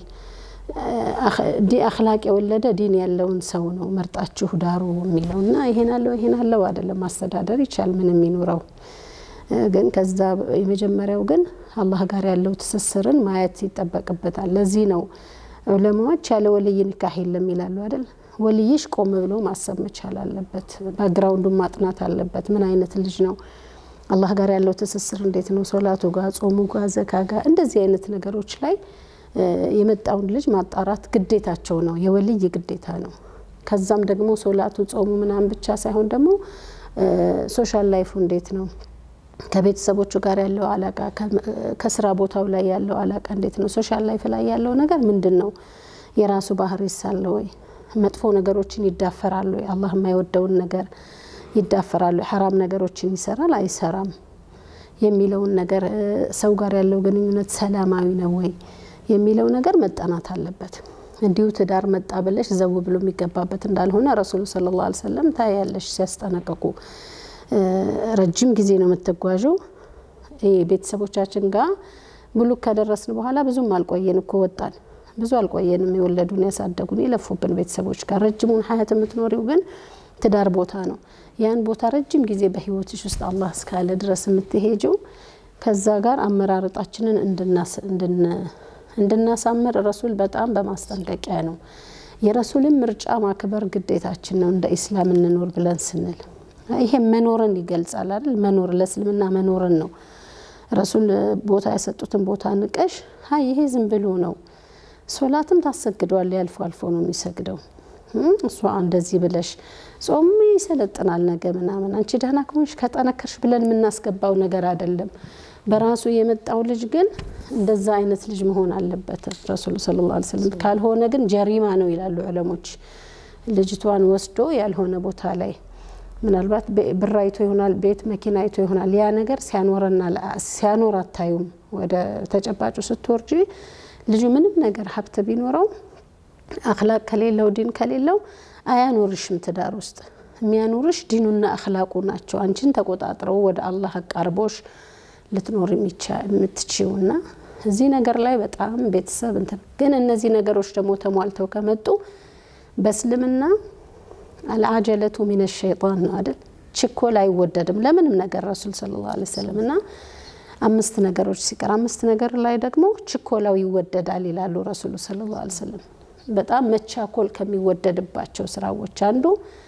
አክላቅ የወለደ ዲን ያለውን ሰው ነው መርጣችሁ ዳሩ የሚለው እና ይሄን አለው ይሄን አለው አይደለም። ማስተዳደር ይቻል ምንም ይኑረው ግን ከዛ የመጀመሪያው ግን አላህ ጋር ያለው ትስስርን ማየት ይጠበቅበታል። ለዚህ ነው ዑለማዎች ያለ ወልይ ኒካህ የለም ይላሉ አይደል? ወልይሽ ቆም ብሎ ማሰብ መቻል አለበት። ባክግራውንዱን ማጥናት አለበት። ምን አይነት ልጅ ነው? አላህ ጋር ያለው ትስስር እንዴት ነው? ሶላቱ ጋር፣ ጾሙ ጋር፣ ዘካ ጋር እንደዚህ አይነት ነገሮች ላይ የመጣውን ልጅ ማጣራት ግዴታቸው ነው። የወልይ ግዴታ ነው። ከዛም ደግሞ ሶላቱ፣ ጾሙ ምናምን ብቻ ሳይሆን ደግሞ ሶሻል ላይፉ እንዴት ነው ከቤተሰቦቹ ጋር ያለው አላቃ ከስራ ቦታው ላይ ያለው አላቃ እንዴት ነው? ሶሻል ላይፍ ላይ ያለው ነገር ምንድን ነው? የራሱ ባህሪ ሳለ ወይ መጥፎ ነገሮችን ይዳፈራሉ ወይ? አላህ የማይወደውን ነገር ይዳፈራሉ? ሐራም ነገሮችን ይሰራል አይሰራም? የሚለውን ነገር ሰው ጋር ያለው ግንኙነት ሰላማዊ ነው ወይ የሚለው ነገር መጠናት አለበት። እንዲሁ ትዳር መጣ ብለሽ ዘው ብሎ የሚገባበት እንዳልሆነ ረሱሉ ሰለላሁ ዐለይሂ ወሰለም ታያለሽ ሲያስጠነቅቁ ረጅም ጊዜ ነው የምትጓዡ። ቤተሰቦቻችን ጋር ብሉክ ከደረስን በኋላ ብዙም አልቆየን እኮ ወጣን። ብዙ አልቆየንም። የወለዱን ያሳደጉን የለፉብን ቤተሰቦች ጋር ረጅሙን ሀያት የምትኖሪው ግን ትዳር ቦታ ነው። ያን ቦታ ረጅም ጊዜ በህይወትሽ ውስጥ አላህ እስካለ ድረስ የምትሄጂው ከዛ ጋር አመራረጣችንን እንድናሳምር ረሱል በጣም በማስጠንቀቂያ ነው። የረሱልን ምርጫ ማክበር ግዴታችን ነው። እንደ ኢስላም እንኖር ብለን ስንል ይሄ መኖርን ይገልጻል አይደል? መኖር ለእስልምና መኖርን ነው። ረሱል ቦታ የሰጡትን ቦታ ንቀሽ ሀይ ይሄ ዝም ብሎ ነው። ሶላትም ታሰግደዋል። ያልፎ አልፎ ነው የሚሰግደው። እሷ እንደዚህ ብለሽ ጾም ይሰለጥናል ነገ ምናምን አንቺ ደህና ከሆንሽ ከጠነከርሽ ብለን የምናስገባው ነገር አይደለም። በራሱ የመጣው ልጅ ግን እንደዛ አይነት ልጅ መሆን አለበት ረሱሉ ሰለላሁ ዐለይሂ ወሰለም። ካልሆነ ግን ጀሪማ ነው ይላሉ ዑለሞች። ልጅቷን ወስዶ ያልሆነ ቦታ ላይ ምናልባት ብር አይቶ ይሆናል፣ ቤት መኪና አይቶ ይሆናል። ያ ነገር ሲያኖረና ሲያኖር አታዩም። ወደ ተጨባጩ ስትወርጂ ልጁ ምንም ነገር ሀብት ቢኖረው አክላቅ ከሌለው ዲን ከሌለው አያኖርሽም። ትዳር ውስጥ የሚያኖርሽ ዲኑና አክላቁ ናቸው። አንቺን ተቆጣጥረው ወደ አላህ አቃርቦሽ ልትኖር የምትችውና እዚህ ነገር ላይ በጣም ቤተሰብ እንትን ግን እነዚህ ነገሮች ደግሞ ተሟልተው ከመጡ በእስልምና አልአጀለቱ ሚነ ሸይጣን ነው አይደል? ችኮላ አይወደድም ለምንም ነገር ረሱል ሰለላሁ ዐለይሂ ወሰለም እና አምስት ነገሮች ሲቀር አምስት ነገር ላይ ደግሞ ችኮላው ይወደዳል ይላሉ ረሱሉ ሰለላሁ ዐለይሂ ወሰለም። በጣም መቻኮል ከሚወደድባቸው ስራዎች አንዱ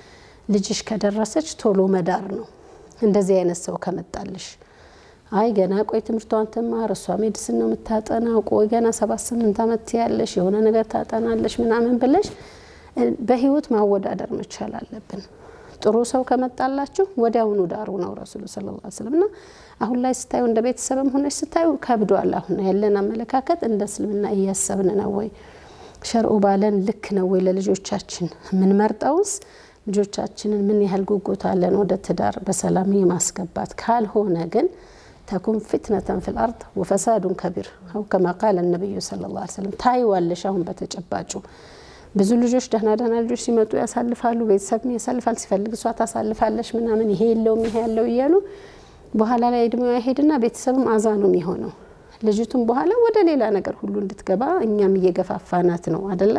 ልጅሽ ከደረሰች ቶሎ መዳር ነው። እንደዚህ አይነት ሰው ከመጣልሽ አይ ገና ቆይ ትምህርቷን ትማር፣ እሷ ሜዲስን ነው የምታጠናው፣ ቆይ ገና ሰባት ስምንት ዓመት ያለሽ የሆነ ነገር ታጠናለሽ ምናምን ብለሽ በህይወት ማወዳደር መቻል አለብን። ጥሩ ሰው ከመጣላችሁ ወዲያውኑ ዳሩ ነው ረሱሉ ሰለላሁ ዐለይሂ ወሰለም እና አሁን ላይ ስታዩ እንደ ቤተሰብም ሆነች ስታዩ ከብዷል። አሁን ያለን አመለካከት እንደ እስልምና እያሰብን ነው ወይ ሸርዑ ባለን ልክ ነው ወይ ለልጆቻችን የምንመርጠውስ ልጆቻችንን ምን ያህል ጉጉት አለን ወደ ትዳር በሰላም የማስገባት ካልሆነ ግን ተኩን ፊትነተን ፊል አርድ ወፈሳዱን ከቢር አው ከማ ቃለ ነቢዩ ሰለላሁ ዐለይሂ ወሰለም ታይዋለሽ። አሁን በተጨባጩ ብዙ ልጆች ደህና ደህና ልጆች ሲመጡ ያሳልፋሉ፣ ቤተሰብ ያሳልፋል፣ ሲፈልግ እሷ ታሳልፋለች ምናምን ይሄ የለውም ይሄ ያለው እያሉ በኋላ ላይ እድሜዋ ይሄድና ቤተሰብም አዛ ነው የሚሆነው። ልጅቱም በኋላ ወደ ሌላ ነገር ሁሉ እንድትገባ እኛም እየገፋፋናት ነው አደለ?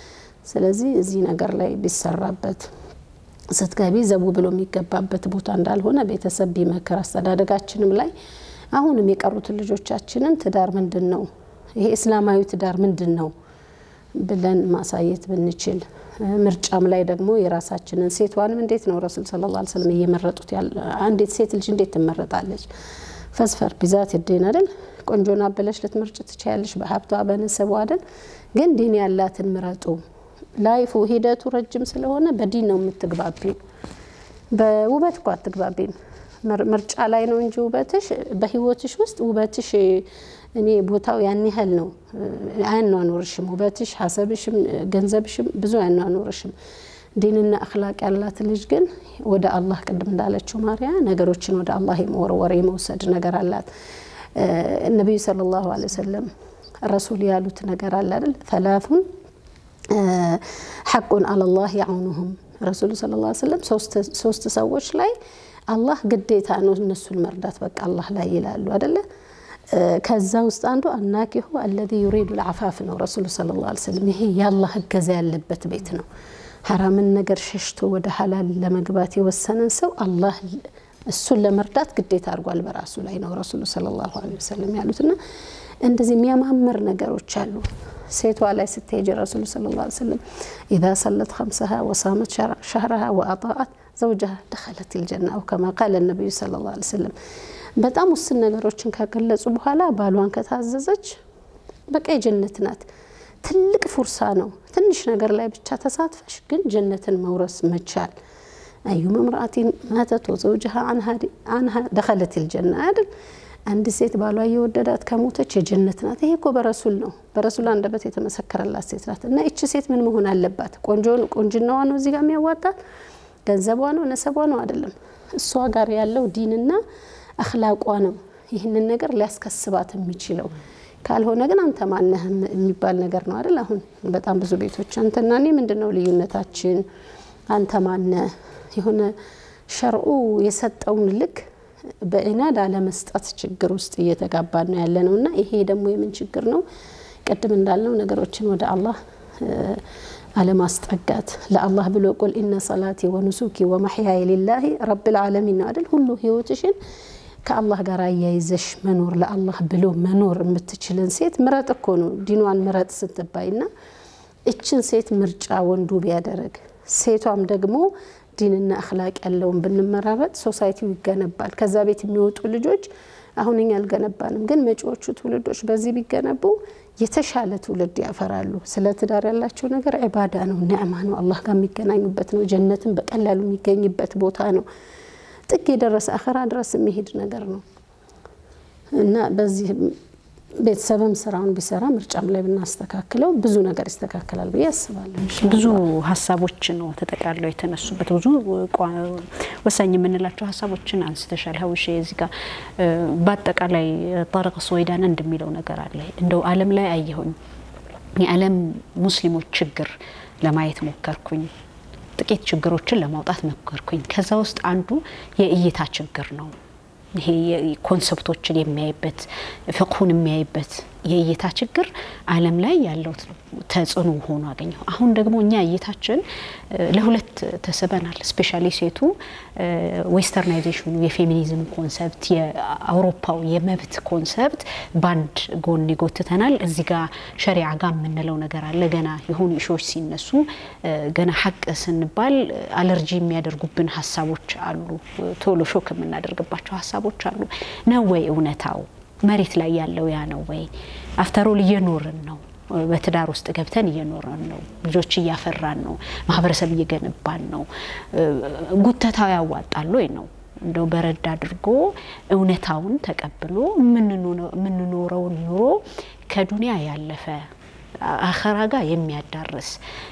ስለዚህ እዚህ ነገር ላይ ቢሰራበት ስትገቢ ዘቡ ብሎ የሚገባበት ቦታ እንዳልሆነ ቤተሰብ ቢመክር፣ አስተዳደጋችንም ላይ አሁንም የቀሩትን ልጆቻችንን ትዳር ምንድን ነው ይሄ እስላማዊ ትዳር ምንድን ነው ብለን ማሳየት ብንችል፣ ምርጫም ላይ ደግሞ የራሳችንን ሴቷንም እንዴት ነው ረሱል ሰለላሁ ዐለይሂ ወሰለም እየመረጡት ያለ አንዲት ሴት ልጅ እንዴት ትመረጣለች? ፈስፈር ቢዛት የዴን አይደል ቆንጆና ብለሽ ልትመርጭ ትችያለሽ፣ በሀብቷ በነሰቧ አይደል። ግን ዲን ያላትን ምረጡ። ላይፉ ሂደቱ ረጅም ስለሆነ በዲን ነው የምትግባቢው። በውበት እኮ አትግባቢም። ምርጫ ላይ ነው እንጂ ውበትሽ በህይወትሽ ውስጥ ውበትሽ እኔ ቦታው ያን ያህል ነው አያኗኑርሽም። ውበትሽ፣ ሀሰብሽም፣ ገንዘብሽም ብዙ አያኗኑርሽም። ዲንና አክላቅ ያላት ልጅ ግን ወደ አላህ ቅድም እንዳለችው ማርያ ነገሮችን ወደ አላህ የመወርወር የመውሰድ ነገር አላት። ነቢዩ ሰለላሁ ዐለይሂ ወሰለም ረሱል ያሉት ነገር አለ አይደል? ተላቱን ሐቁን አለላህ ያውኑሁም ረሱሉ ሰለላሁ ዐለይሂ ወሰለም ሶስት ሰዎች ላይ አላህ ግዴታ ነው እነሱን መርዳት በቃ አላህ ላይ ይላሉ አይደለ? ከዛ ውስጥ አንዱ አናኪሁ አለዚ ዩሪዱ ልዓፋፍ ነው ረሱሉ ሰለላሁ ዐለይሂ ወሰለም። ይሄ የአላህ እገዛ ያለበት ቤት ነው። ሐራምን ነገር ሸሽቶ ወደ ሀላል ለመግባት የወሰነን ሰው አላህ እሱን ለመርዳት ግዴታ አድርጓል በራሱ ላይ ነው ረሱሉ ሰለላሁ ዐለይሂ ወሰለም ያሉትና እንደዚህ የሚያማምር ነገሮች አሉ። ሴቷ ላይ ስትሄጅ ረሱሉ ሰለላሁ ዐለይሂ ወሰለም ኢዛ ሰለት ከምሰሃ ወሳመት ሸህረሃ ወአጣአት ዘውጀሃ ደኸለት ልጀና አው ከማ ቃለ ነቢዩ ሰለላሁ ዐለይሂ ወሰለም። በጣም ውስን ነገሮችን ከገለጹ በኋላ ባሏን ከታዘዘች በቃ የጀነት ናት። ትልቅ ፉርሳ ነው። ትንሽ ነገር ላይ ብቻ ተሳትፈሽ ግን ጀነትን መውረስ መቻል አዩመ ምርአቲን ማተት ወዘውጅሃ አንሃ ደኸለት ልጀና አይደል? አንድ ሴት ባሏ እየወደዳት ከሞተች የጀነት ናት። ይሄ እኮ በረሱል ነው፣ በረሱል አንደበት የተመሰከረላት ሴት ናት። እና ይቺ ሴት ምን መሆን አለባት? ቆንጅናዋ ነው እዚህ ጋር የሚያዋጣት ገንዘቧ ነው ነሰቧ ነው አይደለም። እሷ ጋር ያለው ዲንና አክላቋ ነው ይህንን ነገር ሊያስከስባት የሚችለው። ካልሆነ ግን አንተ ማነህ የሚባል ነገር ነው አይደል? አሁን በጣም ብዙ ቤቶች አንተና እኔ ምንድን ነው ልዩነታችን? አንተ ማነህ? የሆነ ሸርዑ የሰጠውን ልክ በኢናድ አለመስጠት ችግር ውስጥ እየተጋባን ነው ያለ ነው እና ይሄ ደግሞ የምን ችግር ነው? ቅድም እንዳልነው ነገሮችን ወደ አላህ አለማስጠጋት ለአላህ ብሎ ቁል ኢነ ሰላቲ ወኑሱኪ ወመሕያየ ሊላሂ ረብል ዓለሚን ነው አይደል? ሁሉ ህይወትሽን ከአላህ ጋር አያይዘሽ መኖር ለአላህ ብሎ መኖር የምትችልን ሴት ምረጥ እኮ ነው ዲኗን ምረጥ ስትባይ ና እችን ሴት ምርጫ ወንዱ ቢያደረግ ሴቷም ደግሞ ዲንና አክላቅ ያለውን ብንመራረጥ ሶሳይቲው ይገነባል። ከዛ ቤት የሚወጡ ልጆች አሁን እኛ አልገነባንም፣ ግን መጪዎቹ ትውልዶች በዚህ ቢገነቡ የተሻለ ትውልድ ያፈራሉ። ስለ ትዳር ያላቸው ነገር ዒባዳ ነው፣ ኒዕማ ነው፣ አላህ ጋር የሚገናኙበት ነው፣ ጀነትን በቀላሉ የሚገኝበት ቦታ ነው። ጥግ የደረሰ አኸራ ድረስ የሚሄድ ነገር ነው እና በዚህ ቤተሰብም ስራውን ቢሰራ ምርጫም ላይ ብናስተካክለው ብዙ ነገር ይስተካከላል ብዬ አስባለሁ። ብዙ ሀሳቦች ነው ተጠቃለው የተነሱበት። ብዙ ወሳኝ የምንላቸው ሀሳቦችን አንስተሻል ሀውሼ። እዚህ ጋር በአጠቃላይ ጠረቅ ስወይዳን እንደሚለው ነገር አለ። እንደው ዓለም ላይ አየሁኝ የዓለም ሙስሊሞች ችግር ለማየት ሞከርኩኝ። ጥቂት ችግሮችን ለማውጣት ሞከርኩኝ። ከዛ ውስጥ አንዱ የእይታ ችግር ነው። ይሄ ኮንሰፕቶችን የሚያይበት ፍቅሁን የሚያይበት የእይታ ችግር ዓለም ላይ ያለው ተጽዕኖ ሆኖ አገኘው። አሁን ደግሞ እኛ እይታችን ለሁለት ተስበናል። ስፔሻሊ ሴቱ ዌስተርናይዜሽኑ የፌሚኒዝም ኮንሰፕት የአውሮፓው የመብት ኮንሰፕት በአንድ ጎን ይጎትተናል። እዚህ ጋር ሸሪዓ ጋር የምንለው ነገር አለ። ገና የሆኑ ኢሾች ሲነሱ ገና ሀቅ ስንባል አለርጂ የሚያደርጉብን ሀሳቦች አሉ። ቶሎ ሾክ የምናደርግባቸው ሀሳቦች አሉ። ነው ወይ እውነታው መሬት ላይ ያለው ያ ነው ወይ? አፍተሮል እየኖርን ነው። በትዳር ውስጥ ገብተን እየኖርን ነው። ልጆች እያፈራን ነው። ማህበረሰብ እየገነባን ነው። ጉተታው ያዋጣል ወይ ነው እንደው በረድ አድርጎ እውነታውን ተቀብሎ የምንኖረውን ኑሮ ከዱንያ ያለፈ አኸራ ጋር የሚያዳርስ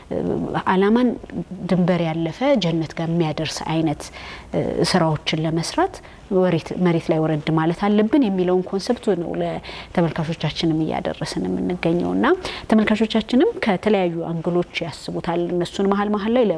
አላማን ድንበር ያለፈ ጀነት ጋር የሚያደርስ አይነት ስራዎችን ለመስራት መሬት ላይ ወረድ ማለት አለብን የሚለውን ኮንሰፕቱ ነው ለተመልካቾቻችንም እያደረስን የምንገኘው እና ተመልካቾቻችንም ከተለያዩ አንግሎች ያስቡታል። እነሱን መሀል መሀል ላይ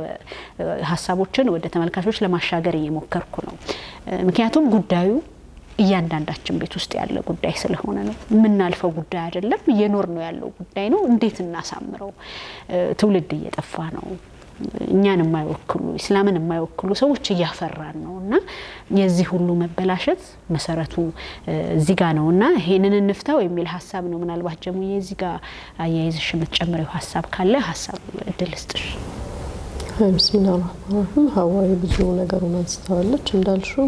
ሀሳቦችን ወደ ተመልካቾች ለማሻገር እየሞከርኩ ነው። ምክንያቱም ጉዳዩ እያንዳንዳችን ቤት ውስጥ ያለ ጉዳይ ስለሆነ ነው። የምናልፈው ጉዳይ አይደለም፣ እየኖር ነው ያለው ጉዳይ ነው። እንዴት እናሳምረው? ትውልድ እየጠፋ ነው። እኛን የማይወክሉ ኢስላምን የማይወክሉ ሰዎች እያፈራን ነው እና የዚህ ሁሉ መበላሸት መሰረቱ እዚህ ጋ ነው እና ይሄንን እንፍታው የሚል ሀሳብ ነው። ምናልባት ጀሙዬ እዚህ ጋ አያይዝሽ የምትጨምሪው ሀሳብ ካለ ሀሳብ እድል ስጥሽ። ብስሚላ ራህማን ራሂም ሀዋይ ብዙ ነገሩን አንስተዋለች እንዳልሽው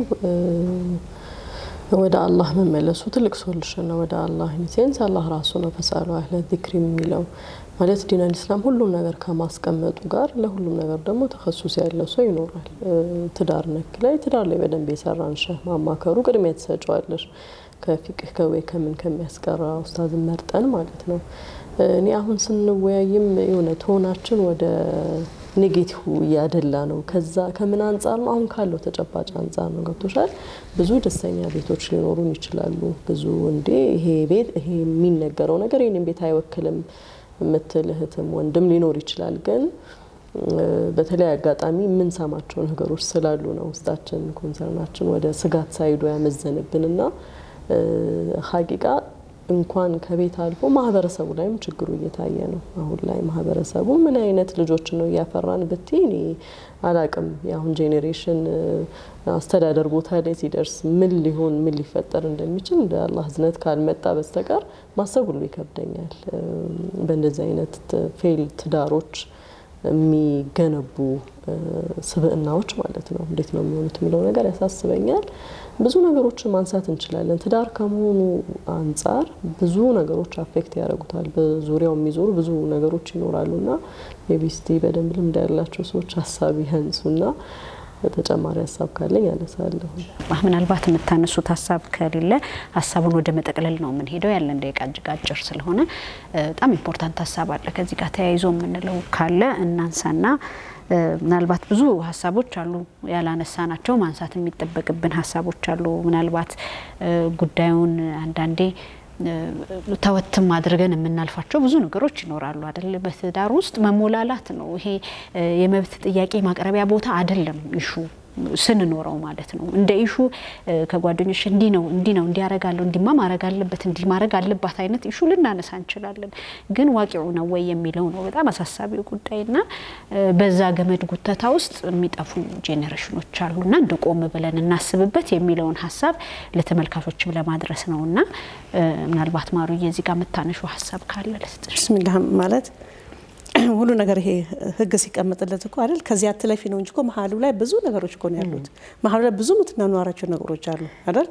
ወደ አላህ መመለሱ ትልቅ ሶሉሽን ነው። ወደ አላህ ኢንሴንስ አላህ ራሱ ነው ፈሳሉ አህለ ዚክሪ የሚለው ማለት ዲነል ኢስላም ሁሉም ነገር ከማስቀመጡ ጋር ለሁሉም ነገር ደግሞ ተከሱስ ያለው ሰው ይኖራል። ትዳር ነክ ላይ ትዳር ላይ በደንብ የሰራን ሸህ ማማከሩ ቅድሚያ ትሰጫዋለሽ። ከፊቅህ ከወይ ከምን ከሚያስቀራ ኡስታዝን መርጠን ማለት ነው። እኔ አሁን ስንወያይም የሆነ ቶናችን ወደ ኔጌቲቭ እያደላ ነው። ከዛ ከምን አንጻር ነው? አሁን ካለው ተጨባጭ አንጻር ነው። ገብቶሻል? ብዙ ደስተኛ ቤቶች ሊኖሩን ይችላሉ። ብዙ እንዴ ይሄ ቤት ይሄ የሚነገረው ነገር ይህንን ቤት አይወክልም የምትል እህትም ወንድም ሊኖር ይችላል። ግን በተለይ አጋጣሚ የምንሰማቸው ነገሮች ስላሉ ነው ውስጣችን ኮንሰርናችን ወደ ስጋት ሳይዶ ያመዘንብንና ሀቂቃ እንኳን ከቤት አልፎ ማህበረሰቡ ላይም ችግሩ እየታየ ነው። አሁን ላይ ማህበረሰቡ ምን አይነት ልጆች ነው እያፈራን ብቲ እኔ አላቅም። የአሁን ጄኔሬሽን አስተዳደር ቦታ ላይ ሲደርስ ምን ሊሆን ምን ሊፈጠር እንደሚችል እንደ አላህ እዝነት ካልመጣ በስተቀር ማሰብ ሁሉ ይከብደኛል። በእንደዚህ አይነት ፌል ትዳሮች የሚገነቡ ስብዕናዎች ማለት ነው እንዴት ነው የሚሆኑት የሚለው ነገር ያሳስበኛል። ብዙ ነገሮችን ማንሳት እንችላለን። ትዳር ከመሆኑ አንጻር ብዙ ነገሮች አፌክት ያደርጉታል። በዙሪያው የሚዞሩ ብዙ ነገሮች ይኖራሉ እና የቢስቲ በደንብ ልምድ ያላቸው ሰዎች ሀሳብ ያንሱና ተጨማሪ ሀሳብ ካለኝ ያነሳለሁ። ምናልባት የምታነሱት ሀሳብ ከሌለ ሀሳቡን ወደ መጠቅለል ነው የምንሄደው። ያለን ደቂቃ እጅግ አጭር ስለሆነ በጣም ኢምፖርታንት ሀሳብ አለ ከዚህ ጋር ተያይዞ የምንለው ካለ እናንሳና ምናልባት ብዙ ሀሳቦች አሉ ያላነሳ ናቸው ማንሳት የሚጠበቅብን ሀሳቦች አሉ። ምናልባት ጉዳዩን አንዳንዴ ተወትም አድርገን የምናልፋቸው ብዙ ነገሮች ይኖራሉ አይደል? በትዳር ውስጥ መሞላላት ነው። ይሄ የመብት ጥያቄ ማቅረቢያ ቦታ አይደለም። ይሹ ስንኖረው ማለት ነው። እንደ ኢሹ ከጓደኞች እንዲህ ነው እንዲህ ነው እንዲያረጋለሁ እንዲማ ማድረግ አለበት እንዲህ ማድረግ አለባት አይነት ኢሹ ልናነሳ እንችላለን። ግን ዋቂዑ ነው ወይ የሚለው ነው በጣም አሳሳቢው ጉዳይና በዛ ገመድ ጉተታ ውስጥ የሚጠፉ ጄኔሬሽኖች አሉና እንደ ቆም ብለን እናስብበት የሚለውን ሀሳብ ለተመልካቾችም ለማድረስ ነው እና ምናልባት ማሩዬ እዚህ ጋር የምታነሹ ሀሳብ ካለ ልስጥሽ። ብስሚላህ ማለት ሁሉ ነገር ይሄ ህግ ሲቀመጥለት እኮ አይደል ከዚህ አትለፊ ነው እንጂ እኮ መሀሉ ላይ ብዙ ነገሮች እኮ ነው ያሉት። መሀሉ ላይ ብዙ የምትናኗራቸው ነገሮች አሉ አይደል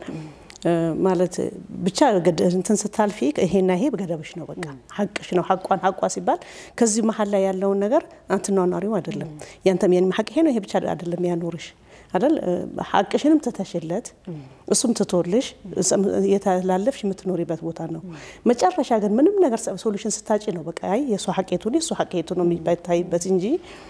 ማለት ብቻ እንትን ስታልፊ ይሄና ይሄ ገደብሽ ነው፣ በቃ ሀቅሽ ነው። ሀቋን ሀቋ ሲባል ከዚህ መሀል ላይ ያለውን ነገር አንትኗኗሪው አይደለም ያንተም የኔም ሀቅ ይሄ ነው፣ ይሄ ብቻ አይደለም ያኖርሽ አይደል ሀቅሽንም ትተሽለት እሱም ትቶልሽ የተላለፍሽ የምትኖሪበት ቦታ ነው። መጨረሻ ግን ምንም ነገር ሶሉሽን ስታጭ ነው በቃ አይ የእሷ ሀቄቱ የእሱ ሀቄቱ ነው የሚታይበት እንጂ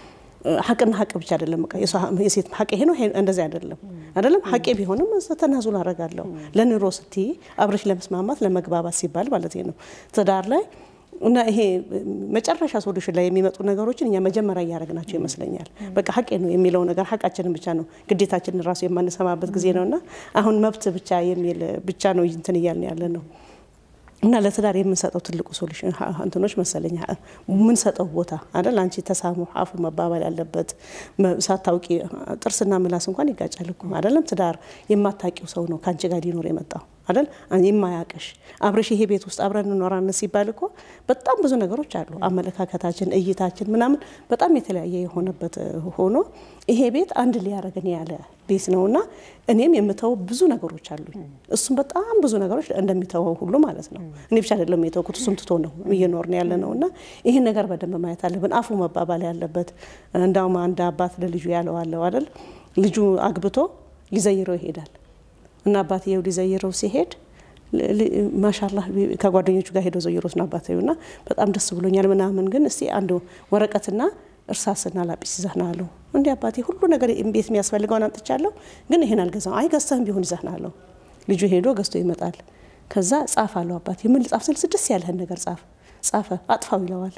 ሀቅና ሀቅ ብቻ አይደለም። በቃ የሴት ሀቅ ይሄ ነው እንደዚህ አይደለም አይደለም። ሀቄ ቢሆንም ተናዙል አደርጋለሁ ለኑሮ ስትይ አብረሽ ለመስማማት ለመግባባት ሲባል ማለት ነው ትዳር ላይ እና ይሄ መጨረሻ ሶሉሽን ላይ የሚመጡ ነገሮችን እኛ መጀመሪያ እያደረግናቸው ይመስለኛል። በቃ ሀቄ ነው የሚለው ነገር ሀቃችንን ብቻ ነው ግዴታችንን ራሱ የማንሰማበት ጊዜ ነው እና አሁን መብት ብቻ የሚል ብቻ ነው እንትን እያልን ያለ ነው እና ለትዳር የምንሰጠው ትልቁ ሶሉሽን እንትኖች መሰለኝ የምንሰጠው ቦታ አይደል። አንቺ ተሳሙ አፉ መባባል ያለበት ሳታውቂ ጥርስና ምላስ እንኳን ይጋጫል እኮ አይደለም። ትዳር የማታውቂው ሰው ነው ከአንቺ ጋር ሊኖር የመጣው አይደል። የማያውቅሽ አብረሽ ይሄ ቤት ውስጥ አብረን እንኖራለን ሲባል እኮ በጣም ብዙ ነገሮች አሉ። አመለካከታችን፣ እይታችን ምናምን በጣም የተለያየ የሆነበት ሆኖ ይሄ ቤት አንድ ሊያደርገን ያለ ቤት ነውና እኔም የምተው ብዙ ነገሮች አሉኝ። እሱም በጣም ብዙ ነገሮች እንደሚተወው ሁሉ ማለት ነው። እኔ ብቻ አይደለም የተውኩት፣ እሱም ትቶ ነው እየኖርን ያለ ነው እና ይህን ነገር በደንብ ማየት አለብን። አፉ መባባል ያለበት እንዳውም አንድ አባት ለልጁ ያለው አለው አይደል ልጁ አግብቶ ሊዘይረው ይሄዳል እና አባትየው ሊዘይረው ሲሄድ ማሻላህ ከጓደኞቹ ጋር ሄዶ ዘይሮት ነው አባትየው እና በጣም ደስ ብሎኛል ምናምን፣ ግን እስቲ አንድ ወረቀትና እርሳስና ላጲስ ይዘህና አለው። እንዲ አባቴ ሁሉ ነገር ቤት የሚያስፈልገውን አምጥቻለሁ፣ ግን ይሄን አልገዛም። አይ ገዝተህም ቢሆን ይዘህና አለው። ልጁ ሄዶ ገዝቶ ይመጣል። ከዛ ጻፍ አለው አባቴ። ምን ጻፍ ስል ስድስት ያለህን ነገር ጻፍ። ጻፈ። አጥፋው ይለዋል።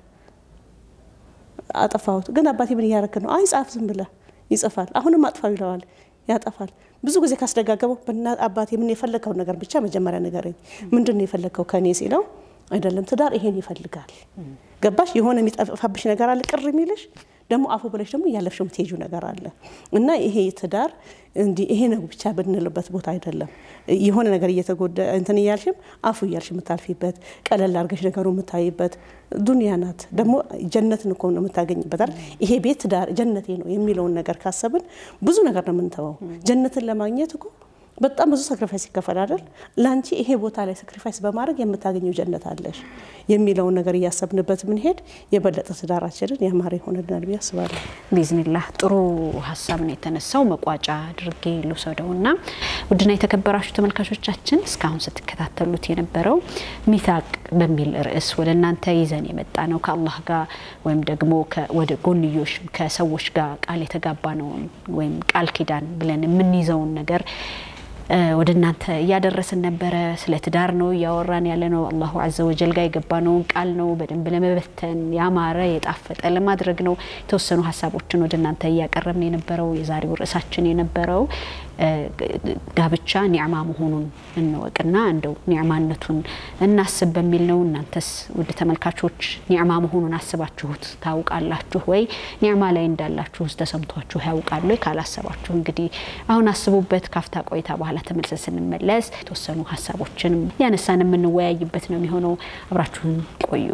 አጠፋሁት። ግን አባቴ ምን እያረክ ነው? አይ ጻፍ ዝም ብለህ ይጽፋል። አሁንም አጥፋው ይለዋል። ያጠፋል። ብዙ ጊዜ ካስደጋገበው በእናት አባቴ ምን የፈለግከውን ነገር ብቻ መጀመሪያ ንገረኝ፣ ምንድን ነው የፈለግከው ከእኔ ሲለው አይደለም ትዳር ይሄን ይፈልጋል። ገባሽ? የሆነ የሚጠፋብሽ ነገር አለ ቅር የሚልሽ ደግሞ አፉ ብለሽ ደግሞ እያለፍሽ የምትሄጂው ነገር አለ እና ይሄ ትዳር እንዲህ ይሄ ነው ብቻ ብንልበት ቦታ አይደለም። የሆነ ነገር እየተጎዳ እንትን እያልሽም አፉ እያልሽ የምታልፊበት ቀለል አድርገሽ ነገሩ የምታይበት ዱንያ ናት። ደግሞ ጀነትን እኮ ነው የምታገኝበት አይደል? ይሄ ቤት ትዳር ጀነቴ ነው የሚለውን ነገር ካሰብን ብዙ ነገር ነው የምንተወው። ጀነትን ለማግኘት እኮ በጣም ብዙ ሳክሪፋይስ ይከፈል አይደል? ለአንቺ ይሄ ቦታ ላይ ሳክሪፋይስ በማድረግ የምታገኘው ጀነት አለሽ የሚለውን ነገር እያሰብንበት ምንሄድ የበለጠ ትዳራችንን ያማረ ይሆንልናል ብዬ አስባለሁ። ቢዝኒላህ ጥሩ ሀሳብ ነው የተነሳው። መቋጫ አድርጌ ልውሰደው እና ውድና የተከበራችሁ ተመልካቾቻችን እስካሁን ስትከታተሉት የነበረው ሚታቅ በሚል ርዕስ ወደ እናንተ ይዘን የመጣ ነው ከአላህ ጋር ወይም ደግሞ ወደ ጎንዮሽ ከሰዎች ጋር ቃል የተጋባ ነውን ወይም ቃል ኪዳን ብለን የምንይዘውን ነገር ወደ እናንተ እያደረስን ነበረ። ስለ ትዳር ነው እያወራን ያለ ነው። አላሁ አዘ ወጀል ጋር የገባነውን ቃል ነው በደንብ ለመበተን ያማረ የጣፈጠ ለማድረግ ነው። የተወሰኑ ሀሳቦችን ወደ እናንተ እያቀረብን የነበረው የዛሬው ርዕሳችን የነበረው ጋብቻ ኒዕማ መሆኑን እንወቅና እንደው ኒዕማነቱን እናስብ በሚል ነው። እናንተስ ውድ ተመልካቾች ኒዕማ መሆኑን አስባችሁት ታውቃላችሁ ወይ? ኒዕማ ላይ እንዳላችሁስ ተሰምቷችሁ ያውቃሉ? ካላሰባችሁ እንግዲህ አሁን አስቡበት። ካፍታ ቆይታ በኋላ ተመልሰን ስንመለስ የተወሰኑ ሀሳቦችን ያነሳን የምንወያይበት ነው የሚሆነው። አብራችሁን ቆዩ።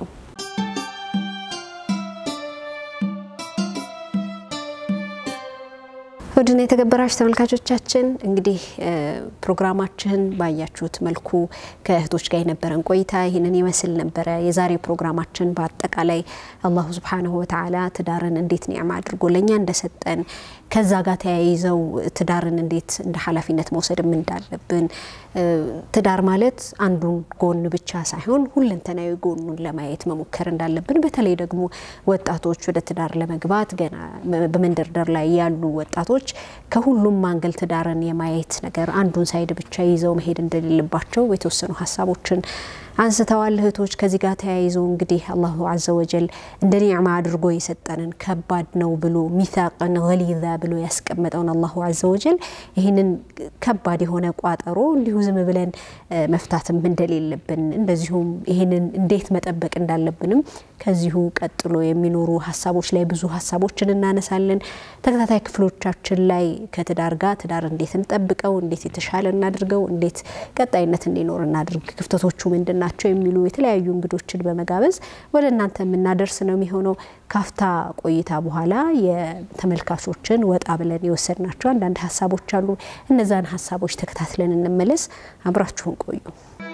ውድና የተከበራችሁ ተመልካቾቻችን እንግዲህ ፕሮግራማችን ባያችሁት መልኩ ከእህቶች ጋር የነበረን ቆይታ ይህንን ይመስል ነበረ። የዛሬ ፕሮግራማችን በአጠቃላይ አላሁ ሱብሓነሁ ወተዓላ ትዳርን እንዴት ኒዕማ አድርጎ ለእኛ እንደሰጠን ከዛ ጋር ተያይዘው ትዳርን እንዴት እንደ ኃላፊነት መውሰድም እንዳለብን ትዳር ማለት አንዱን ጎን ብቻ ሳይሆን ሁለንተናዊ ጎኑን ለማየት መሞከር እንዳለብን በተለይ ደግሞ ወጣቶች ወደ ትዳር ለመግባት ገና በመንደርደር ላይ ያሉ ወጣቶች ሰዎች ከሁሉም አንግል ትዳርን የማየት ነገር አንዱን ሳይድ ብቻ ይዘው መሄድ እንደሌለባቸው የተወሰኑ ሀሳቦችን አንስተዋል እህቶች። ከዚህ ጋር ተያይዞ እንግዲህ አላሁ አዘ ወጀል እንደ ኒዕማ አድርጎ የሰጠንን ከባድ ነው ብሎ ሚሳቅን ገሊዛ ብሎ ያስቀመጠውን አላሁ አዘ ወጀል ይህንን ከባድ የሆነ ቋጠሮ እንዲሁ ዝም ብለን መፍታትም እንደሌለብን እንደዚሁም ይህንን እንዴት መጠበቅ እንዳለብንም ከዚሁ ቀጥሎ የሚኖሩ ሀሳቦች ላይ ብዙ ሀሳቦችን እናነሳለን። ተከታታይ ክፍሎቻችን ላይ ከትዳር ጋር ትዳር እንዴት እንጠብቀው፣ እንዴት የተሻለ እናድርገው፣ እንዴት ቀጣይነት እንዲኖር እናድርግ፣ ክፍተቶቹ ምንድን ናቸው የሚሉ የተለያዩ እንግዶችን በመጋበዝ ወደ እናንተ የምናደርስ ነው የሚሆነው። ካፍታ ቆይታ በኋላ የተመልካቾችን ወጣ ብለን የወሰድናቸው አንዳንድ ሀሳቦች አሉ። እነዛን ሀሳቦች ተከታትለን እንመለስ። አብራችሁን ቆዩ።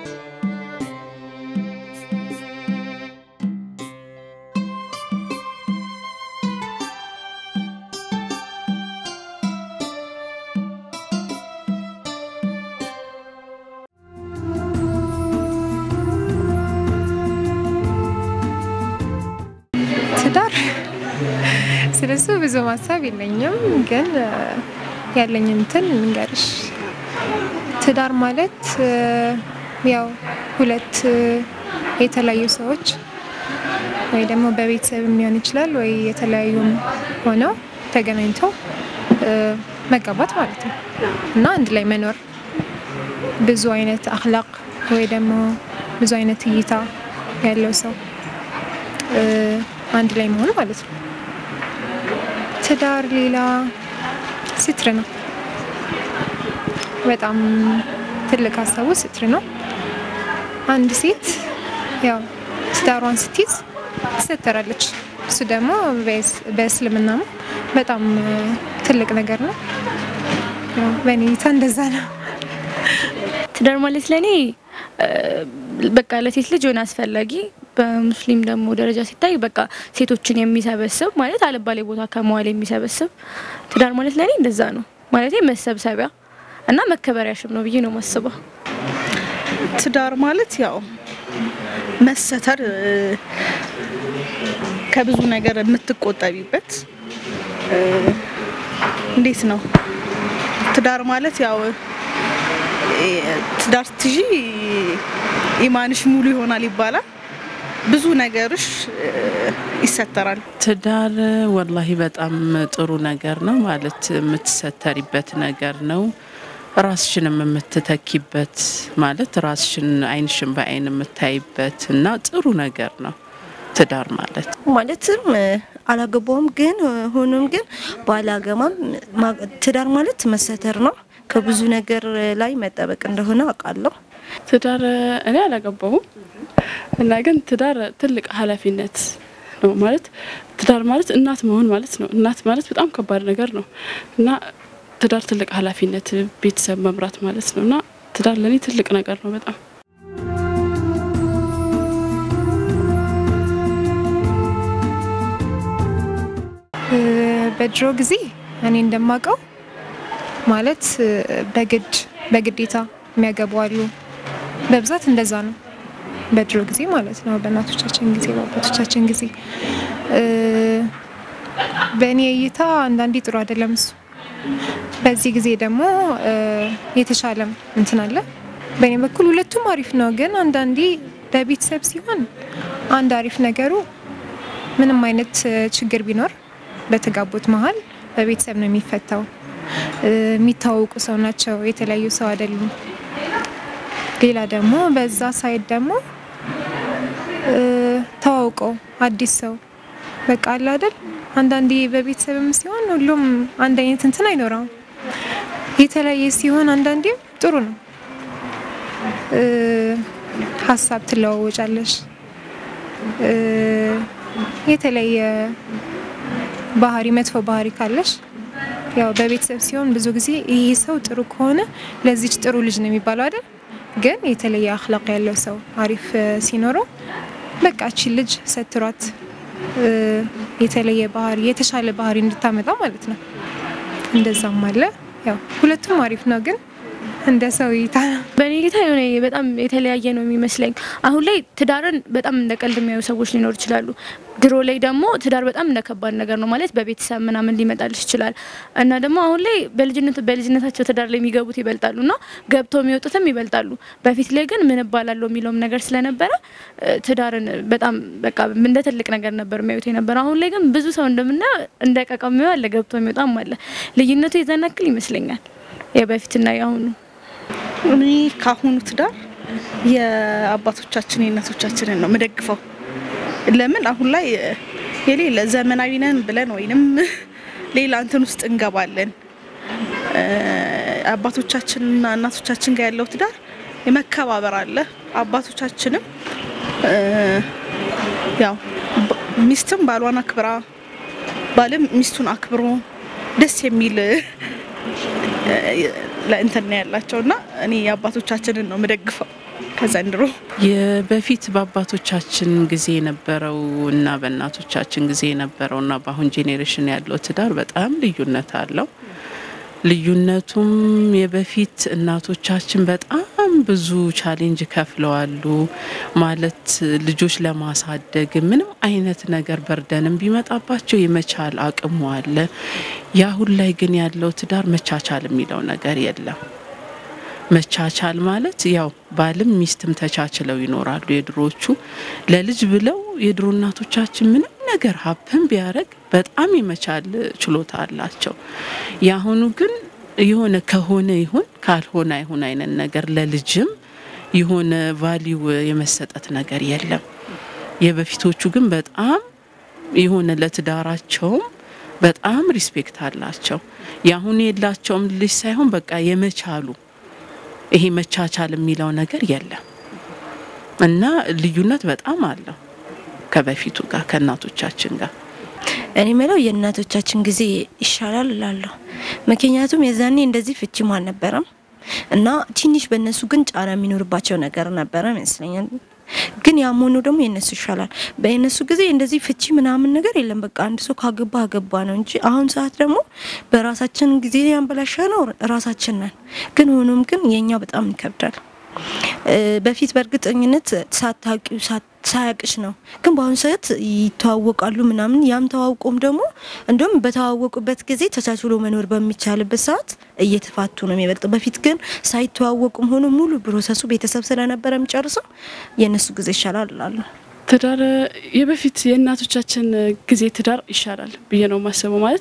ትዳር ስለሱ ብዙ ማሳብ የለኝም፣ ግን ያለኝ እንትን ልንገርሽ። ትዳር ማለት ያው ሁለት የተለያዩ ሰዎች ወይ ደግሞ በቤተሰብ ሊሆን ይችላል ወይ የተለያዩም ሆነው ተገናኝተው መጋባት ማለት ነው እና አንድ ላይ መኖር ብዙ አይነት አክላቅ ወይ ደግሞ ብዙ አይነት እይታ ያለው ሰው አንድ ላይ መሆን ማለት ነው። ትዳር ሌላ ስትር ነው። በጣም ትልቅ ሀሳቡ ስትር ነው። አንድ ሴት ያው ትዳሯን ስትይዝ ትሰተራለች። እሱ ደግሞ በእስልምና በጣም ትልቅ ነገር ነው። በእኔ እይታ እንደዛ ነው። ትዳር ማለት ለእኔ በቃ ለሴት ልጅ የሆነ አስፈላጊ በሙስሊም ደግሞ ደረጃ ሲታይ በቃ ሴቶችን የሚሰበስብ ማለት አልባሌ ቦታ ከመዋል የሚሰበስብ ትዳር ማለት ለእኔ እንደዛ ነው ማለት መሰብሰቢያ እና መከበሪያሽም ነው ብዬ ነው ማስበው። ትዳር ማለት ያው መሰተር ከብዙ ነገር የምትቆጠቢበት እንዴት ነው ትዳር ማለት ያው ትዳር ስትይዢ ኢማንሽ ሙሉ ይሆናል ይባላል። ብዙ ነገርሽ ይሰተራል። ትዳር ወላሂ በጣም ጥሩ ነገር ነው ማለት የምትሰተሪበት ነገር ነው። ራስሽንም የምትተኪበት ማለት ራስሽን አይንሽን በአይን የምታይበት እና ጥሩ ነገር ነው ትዳር ማለት ማለትም አላገባውም ግን ሆኖም ግን ባላገማም ትዳር ማለት መሰተር ነው። ከብዙ ነገር ላይ መጠበቅ እንደሆነ አውቃለሁ። ትዳር እኔ አላገባሁም እና ግን ትዳር ትልቅ ኃላፊነት ነው ማለት ትዳር ማለት እናት መሆን ማለት ነው። እናት ማለት በጣም ከባድ ነገር ነው እና ትዳር ትልቅ ኃላፊነት ቤተሰብ መምራት ማለት ነው እና ትዳር ለእኔ ትልቅ ነገር ነው በጣም በድሮ ጊዜ እኔ እንደማውቀው ማለት በግድ በግዴታ የሚያገቡ አሉ። በብዛት እንደዛ ነው በድሮ ጊዜ ማለት ነው። በእናቶቻችን ጊዜ፣ በአባቶቻችን ጊዜ በእኔ እይታ አንዳንዴ ጥሩ አይደለም እሱ። በዚህ ጊዜ ደግሞ የተሻለም እንትን አለ። በእኔ በኩል ሁለቱም አሪፍ ነው፣ ግን አንዳንዴ በቤተሰብ ሲሆን አንድ አሪፍ ነገሩ ምንም አይነት ችግር ቢኖር በተጋቡት መሀል በቤተሰብ ነው የሚፈታው። የሚታወቁ ሰው ናቸው፣ የተለያዩ ሰው አይደሉም። ሌላ ደግሞ በዛ ሳይድ ደግሞ ተዋውቀው አዲስ ሰው በቃ አለ አይደል። አንዳንዴ በቤተሰብም ሲሆን ሁሉም አንድ አይነት እንትን አይኖረውም። የተለያየ ሲሆን አንዳንዴም ጥሩ ነው። ሀሳብ ትለዋወጫለሽ። የተለየ ባህሪ መጥፎ ባህሪ ካለሽ ያው በቤተሰብ ሲሆን ብዙ ጊዜ ይሄ ሰው ጥሩ ከሆነ ለዚች ጥሩ ልጅ ነው የሚባለው አይደል? ግን የተለየ አክላቅ ያለው ሰው አሪፍ ሲኖረው በቃ እቺ ልጅ ሰትሯት የተለየ ባህሪ የተሻለ ባህሪ እንድታመጣ ማለት ነው። እንደዛም አለ። ያው ሁለቱም አሪፍ ነው፣ ግን እንደ ሰው እይታ በእኔ እይታ የሆነ በጣም የተለያየ ነው የሚመስለኝ። አሁን ላይ ትዳርን በጣም እንደ ቀልድ የሚያዩ ሰዎች ሊኖሩ ይችላሉ። ድሮ ላይ ደግሞ ትዳር በጣም እንደ ከባድ ነገር ነው ማለት በቤተሰብ ምናምን ሊመጣልሽ ይችላል እና ደግሞ አሁን ላይ በልጅነት በልጅነታቸው ትዳር ላይ የሚገቡት ይበልጣሉ እና ገብተው የሚወጡትም ይበልጣሉ። በፊት ላይ ግን ምን እባላለሁ የሚለውም ነገር ስለነበረ እ፣ ትዳርን በጣም በቃ እንደ ትልቅ ነገር ነበር የሚያዩት የነበረ። አሁን ላይ ግን ብዙ ሰው እንደምናየው እንደ ቀቃ የሚያየው አለ፣ ገብቶ የሚወጣም አለ። ልዩነቱ የዛን ያክል ይመስለኛል የበፊትና የአሁኑ። እኔ ካሁኑ ትዳር የአባቶቻችን የእናቶቻችንን ነው የምደግፈው። ለምን አሁን ላይ የሌለ ዘመናዊ ነን ብለን ወይንም ሌላ እንትን ውስጥ እንገባለን። እ፣ አባቶቻችንና እናቶቻችን ጋር ያለው ትዳር የመከባበር አለ። አባቶቻችንም እ፣ ያው ባ- ሚስትም ባሏን አክብራ ባልም ሚስቱን አክብሮ ደስ የሚል ለእንትን ነው ያላቸው እና እኔ የአባቶቻችንን ነው የምደግፈው ከዘንድሮ የበፊት በአባቶቻችን ጊዜ የነበረው እና በእናቶቻችን ጊዜ የነበረው እና በአሁን ጄኔሬሽን ያለው ትዳር በጣም ልዩነት አለው። ልዩነቱም የበፊት እናቶቻችን በጣም ብዙ ቻሌንጅ ከፍለዋሉ። ማለት ልጆች ለማሳደግ ምንም አይነት ነገር በርደንም ቢመጣባቸው የመቻል አቅሙ አለ። የአሁን ላይ ግን ያለው ትዳር መቻቻል የሚለው ነገር የለም። መቻቻል ማለት ያው ባልም ሚስትም ተቻችለው ይኖራሉ። የድሮዎቹ ለልጅ ብለው የድሮ እናቶቻችን ምንም ነገር ሀብን ቢያደርግ በጣም የመቻል ችሎታ አላቸው። የአሁኑ ግን የሆነ ከሆነ ይሁን ካልሆነ አይሁን አይነት ነገር ለልጅም የሆነ ቫሊው የመሰጠት ነገር የለም። የበፊቶቹ ግን በጣም የሆነ ለትዳራቸውም በጣም ሪስፔክት አላቸው። የአሁኑ የላቸውም ልጅ ሳይሆን በቃ የመቻሉ ይሄ መቻቻል የሚለው ነገር የለም እና ልዩነት በጣም አለው ከበፊቱ ጋር ከእናቶቻችን ጋር። እኔ ምለው የእናቶቻችን ጊዜ ይሻላል እላለሁ። ምክንያቱም የዛኔ እንደዚህ ፍቺም አልነበረም እና ትንሽ በእነሱ ግን ጫና የሚኖርባቸው ነገር ነበረ ይመስለኛል። ግን ያም ሆኖ ደግሞ የእነሱ ይሻላል። በእነሱ ጊዜ እንደዚህ ፍቺ ምናምን ነገር የለም። በቃ አንድ ሰው ካገባ አገባ ነው እንጂ አሁን ሰዓት ደግሞ በራሳችን ጊዜ ያንበላሻ ነው ራሳችን ነን። ግን ሆኖም ግን የኛ በጣም ይከብዳል። በፊት በእርግጠኝነት ሳታውቂው ሳያቅሽ ነው። ግን በአሁኑ ሰዓት ይተዋወቃሉ ምናምን ያም ተዋውቆም ደግሞ እንዲሁም በተዋወቁበት ጊዜ ተቻችሎ መኖር በሚቻልበት ሰዓት እየተፋቱ ነው የሚበልጠው። በፊት ግን ሳይተዋወቁም ሆኖ ሙሉ ፕሮሰሱ ቤተሰብ ስለነበረ የሚጨርሰው የእነሱ ጊዜ ይሻላል እላለሁ። ትዳር የበፊት የእናቶቻችን ጊዜ ትዳር ይሻላል ብዬ ነው የማስበው። ማለት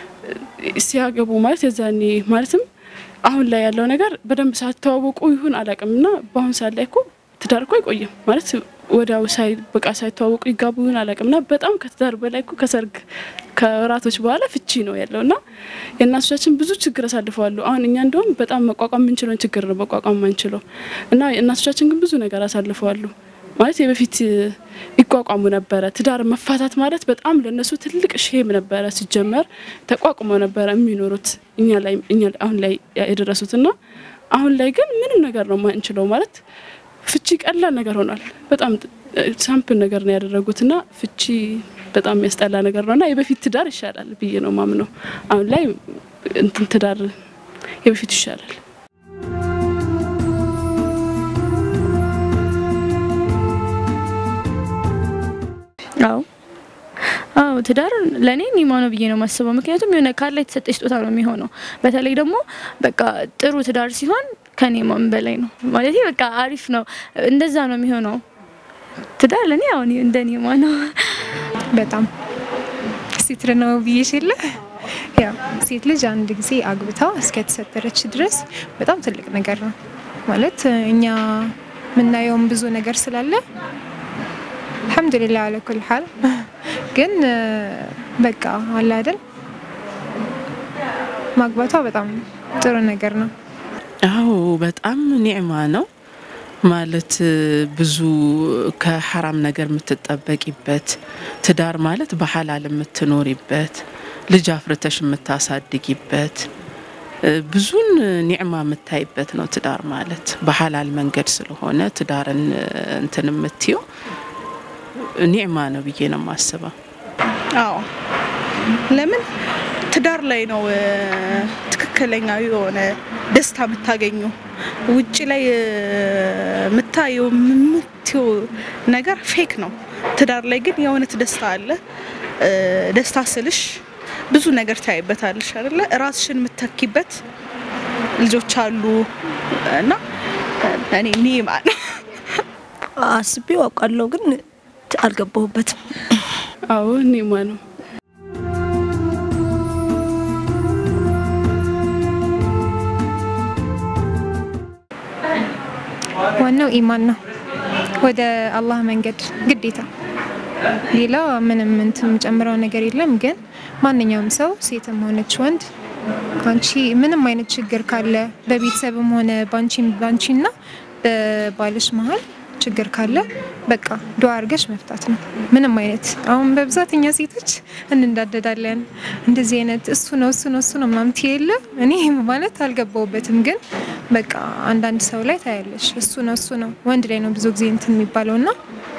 ሲያገቡ ማለት የዛኔ ማለትም አሁን ላይ ያለው ነገር በደንብ ሳትተዋወቁ ይሁን አላውቅም እና በአሁን ሰዓት ላይ እኮ ትዳር እኮ አይቆይም ማለት ወዲያው ሳይ በቃ ሳይተዋወቁ ይጋቡ ይሁን አላውቅም እና በጣም ከትዳር በላይ እኮ ከሰርግ ከወራቶች በኋላ ፍቺ ነው ያለው እና የእናቶቻችን ብዙ ችግር አሳልፈዋሉ። አሁን እኛ እንደውም በጣም መቋቋም የምንችለውን ችግር ነው መቋቋም ማንችለው እና እናቶቻችን ግን ብዙ ነገር አሳልፈዋሉ። ማለት የበፊት ይቋቋሙ ነበረ። ትዳር መፋታት ማለት በጣም ለነሱ ትልቅ ሼም ነበረ። ሲጀመር ተቋቁመው ነበረ የሚኖሩት እኛ ላይ እኛ አሁን ላይ የደረሱት እና አሁን ላይ ግን ምንም ነገር ነው ማንችለው ማለት ፍቺ ቀላል ነገር ሆኗል። በጣም ሳምፕል ነገር ነው ያደረጉት እና ፍቺ በጣም የሚያስጠላ ነገር ነው እና የበፊት ትዳር ይሻላል ብዬ ነው ማምነው። አሁን ላይ እንትን ትዳር የበፊቱ ይሻላል። አዎ አዎ ትዳር ለእኔ ኒማ ነው ብዬ ነው የማስበው። ምክንያቱም የሆነ ካለ የተሰጠ ስጦታ ነው የሚሆነው። በተለይ ደግሞ በቃ ጥሩ ትዳር ሲሆን ከኒማም በላይ ነው ማለት በቃ አሪፍ ነው። እንደዛ ነው የሚሆነው። ትዳር ለእኔ አሁን እንደ ኒማ ነው። በጣም ሲትር ነው ብዬሽ የለ ያው ሴት ልጅ አንድ ጊዜ አግብታ እስከተሰጠረች ድረስ በጣም ትልቅ ነገር ነው ማለት እኛ የምናየውም ብዙ ነገር ስላለ አልሐምዱሊላህ አለ ኩል ሀል ግን በቃ አለ አይደል ማግባቷ በጣም ጥሩ ነገር ነው። አዎ በጣም ኒዕማ ነው ማለት ብዙ ከሐራም ነገር የምትጠበቂበት ትዳር ማለት በሐላል የምትኖሪበት ልጅ አፍርተሽ የምታሳድጊበት ብዙን ኒዕማ የምታይበት ነው ትዳር ማለት በሐላል መንገድ ስለሆነ ትዳርን እንትን የምትየው ኒዕማ ነው ብዬ ነው የማስበው። አዎ ለምን ትዳር ላይ ነው እ፣ ትክክለኛ የሆነ ደስታ የምታገኙ። ውጭ ላይ እ፣ የምታየው የምትየው ነገር ፌክ ነው። ትዳር ላይ ግን የእውነት ደስታ አለ። እ፣ ደስታ ስልሽ ብዙ ነገር ታይበታለሽ አይደለ? ራስሽን የምተኪበት ልጆች አሉ እና እኔ ኒማ ነው አስቤው አውቃለሁ ግን አልገባሁበትም። አዎ ኒማ ነው። ዋናው ኢማን ነው። ወደ አላህ መንገድ ግዴታ። ሌላ ምንም እንትን የምጨምረው ነገር የለም። ግን ማንኛውም ሰው ሴትም ሆነች ወንድ አንቺ ምንም አይነት ችግር ካለ በቤተሰብም ሆነ ባንቺም ባንቺና በባልሽ መሀል ችግር ካለ በቃ ዱዓ አድርገሽ መፍታት ነው። ምንም አይነት አሁን በብዛት እኛ ሴቶች እንንዳደዳለን። እንደዚህ አይነት እሱ ነው እሱ ነው እሱ ነው ምናምን የለ እኔ ማለት አልገባውበትም። ግን በቃ አንዳንድ ሰው ላይ ታያለሽ እሱ ነው እሱ ነው ወንድ ላይ ነው ብዙ ጊዜ እንትን የሚባለው እና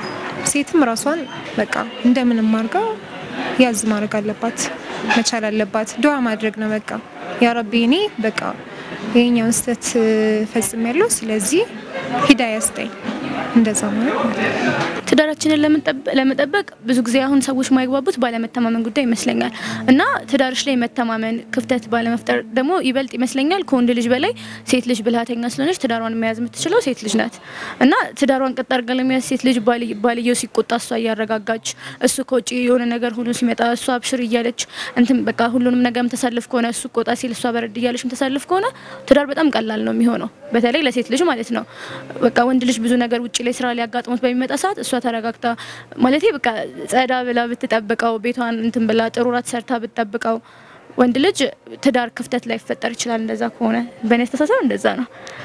ሴትም ራሷን በቃ እንደምንም አድርጋ ያዝ ማድረግ አለባት መቻል አለባት። ዱዓ ማድረግ ነው በቃ ያ ረቢ እኔ በቃ ይሄኛውን ስህተት ፈጽም ያለው ስለዚህ ሂዳያ ስጠኝ እንደዛ ማለት ነው። ትዳራችንን ለመጠበ- ለመጠበቅ ብዙ ጊዜ አሁን ሰዎች ማይግባቡት ባለመተማመን ጉዳይ ይመስለኛል እና ትዳርሽ ላይ መተማመን ክፍተት ባለመፍጠር ደግሞ ይበልጥ ይመስለኛል ከወንድ ልጅ በላይ ሴት ልጅ ብልሃተኛ ስለሆነች ትዳሯን መያዝ የምትችለው ሴት ልጅ ናት እና ትዳሯን ቀጥ አድርጋ ለመያዝ ሴት ልጅ ባል- ባልየው ሲቆጣ እሷ እያረጋጋች እሱ ከውጭ የሆነ ነገር ሁሉ ሲመጣ እሷ አብሽር እያለች እንትን በቃ ሁሉንም ነገር ተሳልፍ ከሆነ እሱ ቆጣ ሲል እሷ በረድ እያለች ተሳልፍ ከሆነ ትዳር በጣም ቀላል ነው የሚሆነው በተለይ ለሴት ልጅ ማለት ነው። በቃ ወንድ ልጅ ብዙ ነገር ውጭ ላይ ስራ ሊያጋጥሙት በሚመጣ ሰዓት እሷ ተረጋግታ ማለት በቃ ጸዳ ብላ ብትጠብቀው ቤቷን እንትን ብላ ጥሩ ራት ሰርታ ብትጠብቀው ወንድ ልጅ ትዳር ክፍተት ላይ ይፈጠር ይችላል። እንደዛ ከሆነ በእኔ አስተሳሰብ እንደዛ ነው።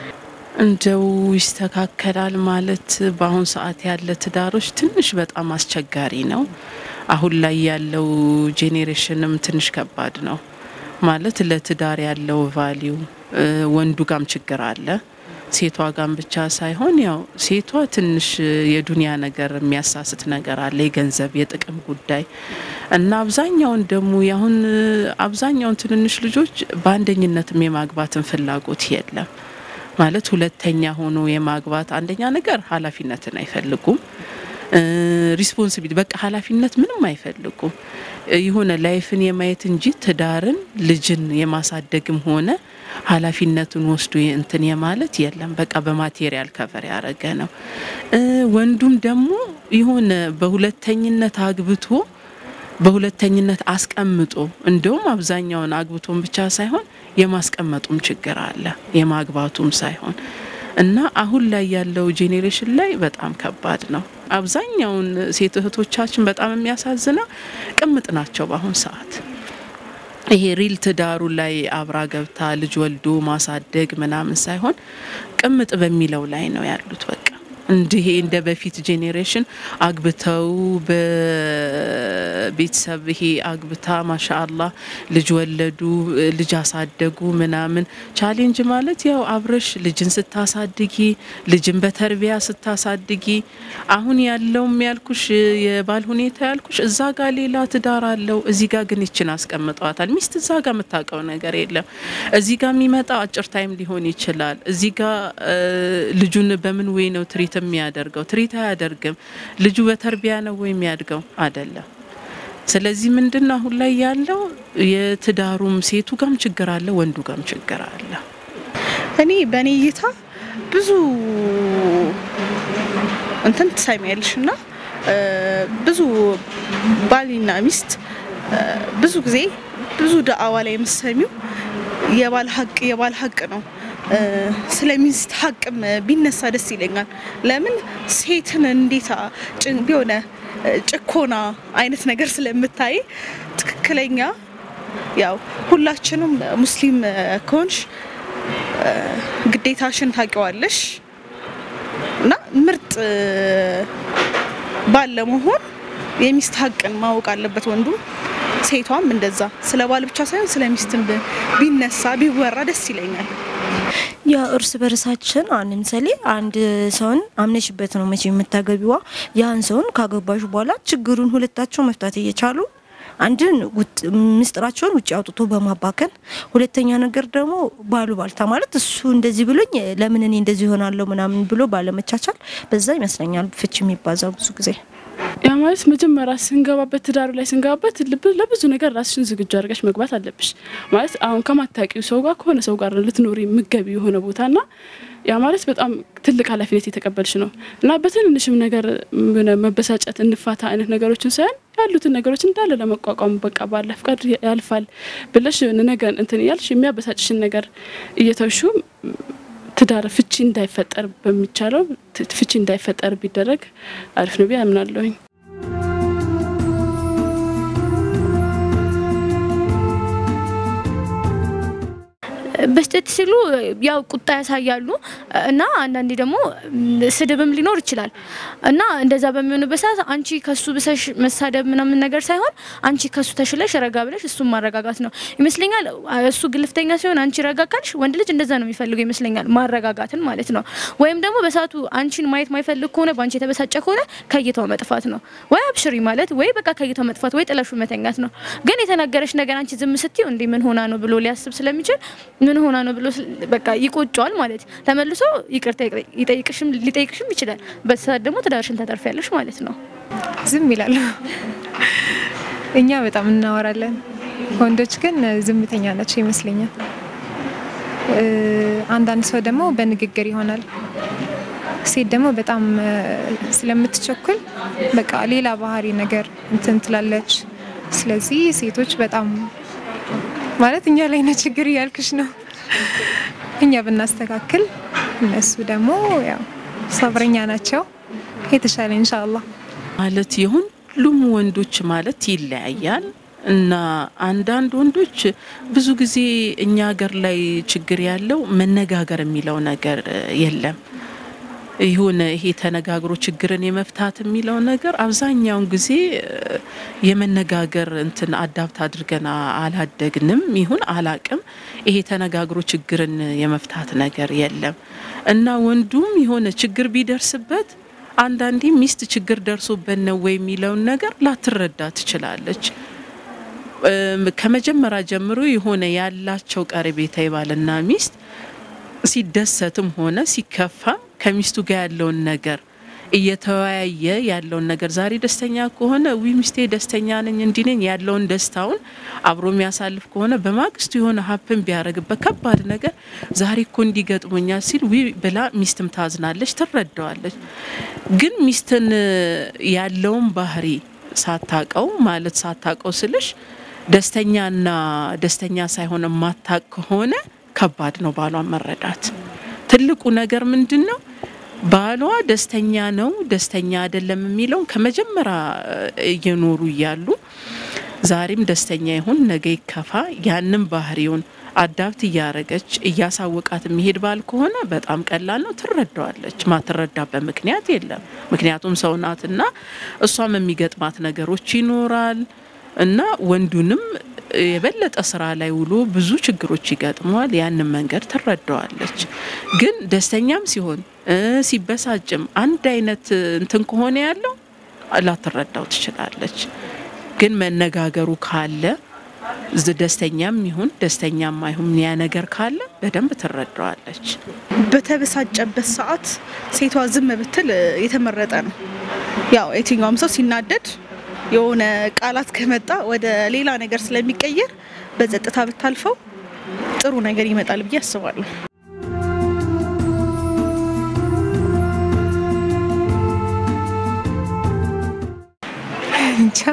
እንደው ይስተካከላል ማለት በአሁን ሰዓት ያለ ትዳሮች ትንሽ በጣም አስቸጋሪ ነው። አሁን ላይ ያለው ጄኔሬሽንም ትንሽ ከባድ ነው ማለት ለትዳር ያለው ቫሊዩ ወንዱ ጋም ችግር አለ፣ ሴቷ ጋም ብቻ ሳይሆን ያው ሴቷ ትንሽ የዱንያ ነገር የሚያሳስት ነገር አለ፣ የገንዘብ የጥቅም ጉዳይ እና አብዛኛውን ደግሞ ያሁን አብዛኛውን ትንንሽ ልጆች በአንደኝነትም የማግባትን ፍላጎት የለም። ማለት ሁለተኛ ሆኖ የማግባት አንደኛ ነገር ኃላፊነትን አይፈልጉም። ሪስፖንሲቢሊቲ በቃ ኃላፊነት ምንም አይፈልጉም። የሆነ ላይፍን የማየት እንጂ ትዳርን ልጅን የማሳደግም ሆነ ኃላፊነቱን ወስዶ እንትን የማለት የለም። በቃ በማቴሪያል ከቨር ያደረገ ነው። ወንዱም ደግሞ የሆነ በሁለተኝነት አግብቶ በሁለተኝነት አስቀምጦ እንደውም አብዛኛውን አግብቶን ብቻ ሳይሆን የማስቀመጡም ችግር አለ፣ የማግባቱም ሳይሆን እና አሁን ላይ ያለው ጄኔሬሽን ላይ በጣም ከባድ ነው። አብዛኛውን ሴት እህቶቻችን በጣም የሚያሳዝነው ቅምጥ ናቸው በአሁን ሰዓት። ይሄ ሪል ትዳሩ ላይ አብራ ገብታ ልጅ ወልዶ ማሳደግ ምናምን ሳይሆን ቅምጥ በሚለው ላይ ነው ያሉት በቃ እንዲህ እንደ በፊት ጄኔሬሽን አግብተው በቤተሰብ ይሄ አግብታ ማሻአላ ልጅ ወለዱ፣ ልጅ አሳደጉ ምናምን። ቻሌንጅ ማለት ያው አብረሽ ልጅን ስታሳድጊ ልጅን በተርቢያ ስታሳድጊ፣ አሁን ያለውም ያልኩሽ የባል ሁኔታ ያልኩሽ እዛ ጋር ሌላ ትዳር አለው፣ እዚህ ጋር ግን ይችን አስቀምጠዋታል። ሚስት እዛ ጋር የምታውቀው ነገር የለም። እዚህ ጋር የሚመጣ አጭር ታይም ሊሆን ይችላል። እዚህ ጋር ልጁን በምን ወይ ነው ትሪት የሚያደርገው ትሪት አያደርግም። ልጁ በተርቢያ ነው ወይ የሚያድገው አይደለም። ስለዚህ ምንድን ነው አሁን ላይ ያለው የትዳሩም ሴቱ ጋም ችግር አለ፣ ወንዱ ጋም ችግር አለ። እኔ በእኔ እይታ ብዙ እንትን ትሰሚያለሽ እና ብዙ ባልና ሚስት ብዙ ጊዜ ብዙ ዳዕዋ ላይ የምሰሚው የባል ሀቅ የባል ሀቅ ነው። ስለ ሚስት ሀቅም ቢነሳ ደስ ይለኛል። ለምን ሴትን እንዴት ቢሆነ ጭኮና አይነት ነገር ስለምታይ ትክክለኛ ያው ሁላችንም ሙስሊም ከሆንሽ ግዴታሽን ታውቂዋለሽ እና ምርጥ ባል ለመሆን የሚስት ሀቅን ማወቅ አለበት ወንዱም ሴቷም እንደዛ። ስለ ባል ብቻ ሳይሆን ስለ ሚስትን ቢነሳ ቢወራ ደስ ይለኛል። ያ እርስ በርሳችን አሁን ለምሳሌ አንድ ሰውን አምነሽበት ነው መቼ የምታገቢዋ። ያን ሰውን ካገባሽ በኋላ ችግሩን ሁለታቸው መፍታት እየቻሉ አንድን ምስጢራቸውን ውጭ አውጥቶ በማባከን፣ ሁለተኛ ነገር ደግሞ ባሉባልታ ማለት እሱ እንደዚህ ብሎኝ ለምን እኔ እንደዚህ ይሆናለሁ ምናምን ብሎ ባለመቻቻል፣ በዛ ይመስለኛል ፍች የሚባዛው ብዙ ጊዜ። ያ ማለት መጀመሪያ ስንገባበት ትዳሩ ላይ ስንገባበት ለብዙ ነገር ራስሽን ዝግጁ አድርገሽ መግባት አለብሽ። ማለት አሁን ከማታውቂው ሰው ጋር ከሆነ ሰው ጋር ልትኖሪ የምገቢ የሆነ ቦታና ያ ማለት በጣም ትልቅ ኃላፊነት የተቀበልሽ ነው እና በትንንሽም ነገር መበሳጨት እንፋታ አይነት ነገሮችን ሳይሆን ያሉትን ነገሮች እንዳለ ለመቋቋም በቃ ባለ ፍቃድ ያልፋል ብለሽ ነገር እንትን እያልሽ የሚያበሳጭሽን ነገር እየተውሹ ትዳር ፍቺ እንዳይፈጠር በሚቻለው ፍቺ እንዳይፈጠር ቢደረግ አሪፍ ነው ብዬ አምናለሁኝ። በስህተት ሲሉ ያው ቁጣ ያሳያሉ እና አንዳንዴ ደግሞ ስድብም ሊኖር ይችላል እና እንደዛ በሚሆንበት ሰዓት አንቺ ከሱ ብሰሽ መሳደብ ምናምን ነገር ሳይሆን አንቺ ከሱ ተሽለሽ ረጋ ብለሽ እሱን ማረጋጋት ነው ይመስለኛል። እሱ ግልፍተኛ ሲሆን አንቺ ረጋ ካልሽ ወንድ ልጅ እንደዛ ነው የሚፈልገው ይመስለኛል፣ ማረጋጋትን ማለት ነው። ወይም ደግሞ በሰዓቱ አንቺን ማየት ማይፈልግ ከሆነ በአንቺ የተበሳጨ ከሆነ ከይታው መጥፋት ነው ወይ አብሽሪ ማለት ወይ በቃ ከይታው መጥፋት ወይ ጥለሹ መተኛት ነው። ግን የተነገረች ነገር አንቺ ዝም ስትይው እንዴ ምን ሆና ነው ብሎ ሊያስብ ስለሚችል ምን ሆና ነው ብሎ በቃ ይቆጨዋል ማለት ተመልሶ ይቅርታ ይጠይቅሽም ሊጠይቅሽም ይችላል። በሰዓት ደግሞ ትዳርሽን ታተርፊያለሽ ማለት ነው። ዝም ይላሉ። እኛ በጣም እናወራለን፣ ወንዶች ግን ዝምተኛ ናቸው ይመስለኛል። አንዳንድ ሰው ደግሞ በንግግር ይሆናል። ሴት ደግሞ በጣም ስለምትቸኩል በቃ ሌላ ባህሪ ነገር እንትን ትላለች። ስለዚህ ሴቶች በጣም ማለት እኛ ላይ ነው ችግር እያልኩሽ ነው። እኛ ብናስተካክል እነሱ ደግሞ ያው ሰብረኛ ናቸው። የተሻለ ኢንሻአላህ ማለት የሁሉም ወንዶች ማለት ይለያያል እና አንዳንድ ወንዶች ብዙ ጊዜ እኛ ሀገር ላይ ችግር ያለው መነጋገር የሚለው ነገር የለም። የሆነ ይሄ ተነጋግሮ ችግርን የመፍታት የሚለው ነገር አብዛኛውን ጊዜ የመነጋገር እንትን አዳብት አድርገን አላደግንም ይሁን አላቅም። ይሄ ተነጋግሮ ችግርን የመፍታት ነገር የለም እና ወንዱም የሆነ ችግር ቢደርስበት አንዳንዴ ሚስት ችግር ደርሶበት ነው ወይ የሚለውን ነገር ላትረዳ ትችላለች። ከመጀመሪያ ጀምሮ የሆነ ያላቸው ቀረቤታ የባልና ሚስት ሲደሰትም ሆነ ሲከፋም ከሚስቱ ጋር ያለውን ነገር እየተወያየ ያለውን ነገር ዛሬ ደስተኛ ከሆነ ዊ ሚስቴ ደስተኛ ነኝ እንዲህ ነኝ ያለውን ደስታውን አብሮ የሚያሳልፍ ከሆነ በማግስቱ የሆነ ሀፕን ቢያደርግበት ከባድ ነገር ዛሬ እኮ እንዲገጥሞኛል ሲል ዊ ብላ ሚስትም ታዝናለች፣ ትረዳዋለች። ግን ሚስትን ያለውን ባህሪ ሳታቀው ማለት ሳታቀው ስልሽ ደስተኛና ደስተኛ ሳይሆን የማታቅ ከሆነ ከባድ ነው ባሏን መረዳት። ትልቁ ነገር ምንድን ነው? ባሏ ደስተኛ ነው ደስተኛ አይደለም የሚለውን ከመጀመሪያ እየኖሩ እያሉ ዛሬም ደስተኛ ይሁን ነገ ይከፋ፣ ያንን ባህሪውን አዳብት እያረገች እያሳወቃት የሚሄድ ባል ከሆነ በጣም ቀላል ነው፣ ትረዳዋለች። ማትረዳበት ምክንያት የለም። ምክንያቱም ሰው ናትና እሷም የሚገጥማት ነገሮች ይኖራል እና ወንዱንም የበለጠ ስራ ላይ ውሎ ብዙ ችግሮች ይገጥመዋል። ያንን መንገድ ትረዳዋለች። ግን ደስተኛም ሲሆን ሲበሳጭም አንድ አይነት እንትን ከሆነ ያለው ላትረዳው ትችላለች። ግን መነጋገሩ ካለ ደስተኛም ይሁን ደስተኛም አይሁን ያ ነገር ካለ በደንብ ትረዳዋለች። በተበሳጨበት ሰዓት ሴቷ ዝም ብትል የተመረጠ ነው። ያው የትኛውም ሰው ሲናደድ የሆነ ቃላት ከመጣ ወደ ሌላ ነገር ስለሚቀየር በጸጥታ ብታልፈው ጥሩ ነገር ይመጣል ብዬ አስባለሁ። እንጃ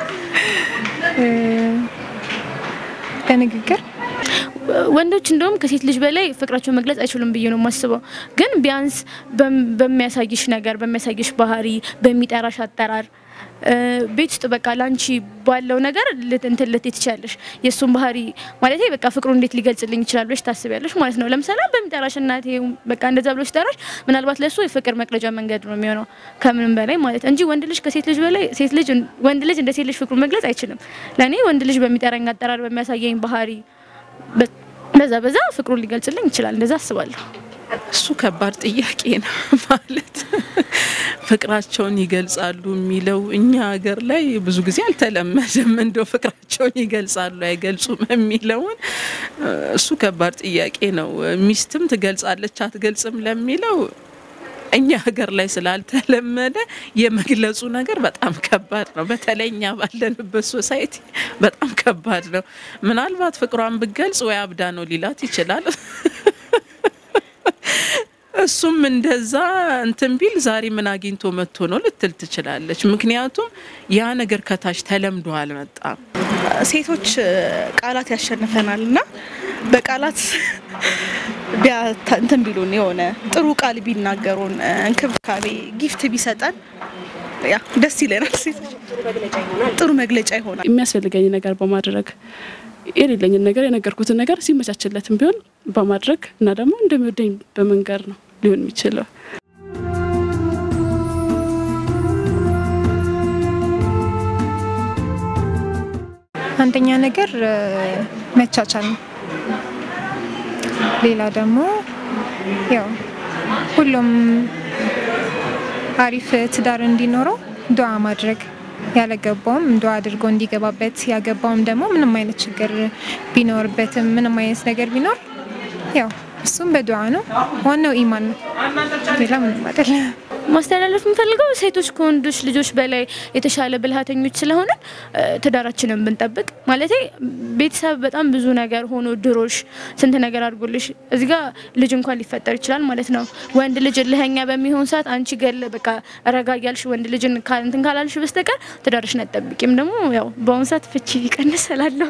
በንግግር ወንዶች እንደውም ከሴት ልጅ በላይ ፍቅራቸውን መግለጽ አይችሉም ብዬ ነው የማስበው። ግን ቢያንስ በሚያሳይሽ ነገር፣ በሚያሳይሽ ባህሪ፣ በሚጠራሽ አጠራር ቤት ውስጥ በቃ ላንቺ ባለው ነገር እንትን ልትይ ትችያለሽ። የእሱን ባህሪ ማለት በቃ ፍቅሩ እንዴት ሊገልጽልኝ ይችላል ብለሽ ታስቢያለሽ ማለት ነው። ለምሳሌ በሚጠራሽ እናቴ በቃ እንደዛ ብሎ ሲጠራሽ ምናልባት ለእሱ የፍቅር መግለጫ መንገድ ነው የሚሆነው ከምንም በላይ ማለት እንጂ ወንድ ልጅ ከሴት ልጅ በላይ ሴት ልጅ ወንድ ልጅ እንደ ሴት ልጅ ፍቅሩ መግለጽ አይችልም። ለእኔ ወንድ ልጅ በሚጠራኝ አጠራር፣ በሚያሳየኝ ባህሪ በዛ በዛ ፍቅሩን ሊገልጽልኝ ይችላል። እንደዛ አስባለሁ። እሱ ከባድ ጥያቄ ነው ማለት ፍቅራቸውን ይገልጻሉ የሚለው እኛ ሀገር ላይ ብዙ ጊዜ አልተለመደም። እንደው ፍቅራቸውን ይገልጻሉ አይገልጹም የሚለውን እሱ ከባድ ጥያቄ ነው። ሚስትም ትገልጻለች አትገልጽም ለሚለው እኛ ሀገር ላይ ስላልተለመደ የመግለጹ ነገር በጣም ከባድ ነው። በተለይ እኛ ባለንበት ሶሳይቲ በጣም ከባድ ነው። ምናልባት ፍቅሯን ብገልጽ ወይ አብዳ ነው ሊላት ይችላል። እሱም እንደዛ እንትን ቢል ዛሬ ምን አግኝቶ መጥቶ ነው ልትል ትችላለች። ምክንያቱም ያ ነገር ከታች ተለምዶ አልመጣም። ሴቶች ቃላት ያሸንፈናል እና በቃላት እንትን ቢሉን የሆነ ጥሩ ቃል ቢናገሩን እንክብካቤ ጊፍት ቢሰጠን ያ ደስ ይለናል። ሴቶች ጥሩ መግለጫ ይሆናል። የሚያስፈልገኝ ነገር በማድረግ የሌለኝን ነገር የነገርኩትን ነገር ሲመቻችለትም ቢሆን በማድረግ እና ደግሞ እንደሚወደኝ በመንገር ነው ሊሆን የሚችለው። አንደኛ ነገር መቻቻል ነው። ሌላ ደግሞ ያው ሁሉም አሪፍ ትዳር እንዲኖረው ዱዓ ማድረግ ያለገባውም ዱዓ አድርጎ እንዲገባበት ያገባውም ደግሞ ምንም አይነት ችግር ቢኖርበትም ምንም አይነት ነገር ቢኖር ያው እሱም በዱዓ ነው። ዋናው ኢማን ነው። ሌላ ምንም አይደለም። ማስተላለፍ የምፈልገው ሴቶች ከወንዶች ልጆች በላይ የተሻለ ብልሃተኞች ስለሆነ ትዳራችንን ብንጠብቅ ማለት ቤተሰብ በጣም ብዙ ነገር ሆኖ ድሮሽ ስንት ነገር አድርጎልሽ እዚህ ጋር ልጅ እንኳን ሊፈጠር ይችላል ማለት ነው። ወንድ ልጅ እልህኛ በሚሆን ሰዓት አንቺ ገለ በቃ ረጋ እያልሽ ወንድ ልጅን እንትን ካላልሽ በስተቀር ትዳርሽን አትጠብቂም። ደግሞ ያው በአሁኑ ሰዓት ፍቺ ቢቀንስ እላለሁ።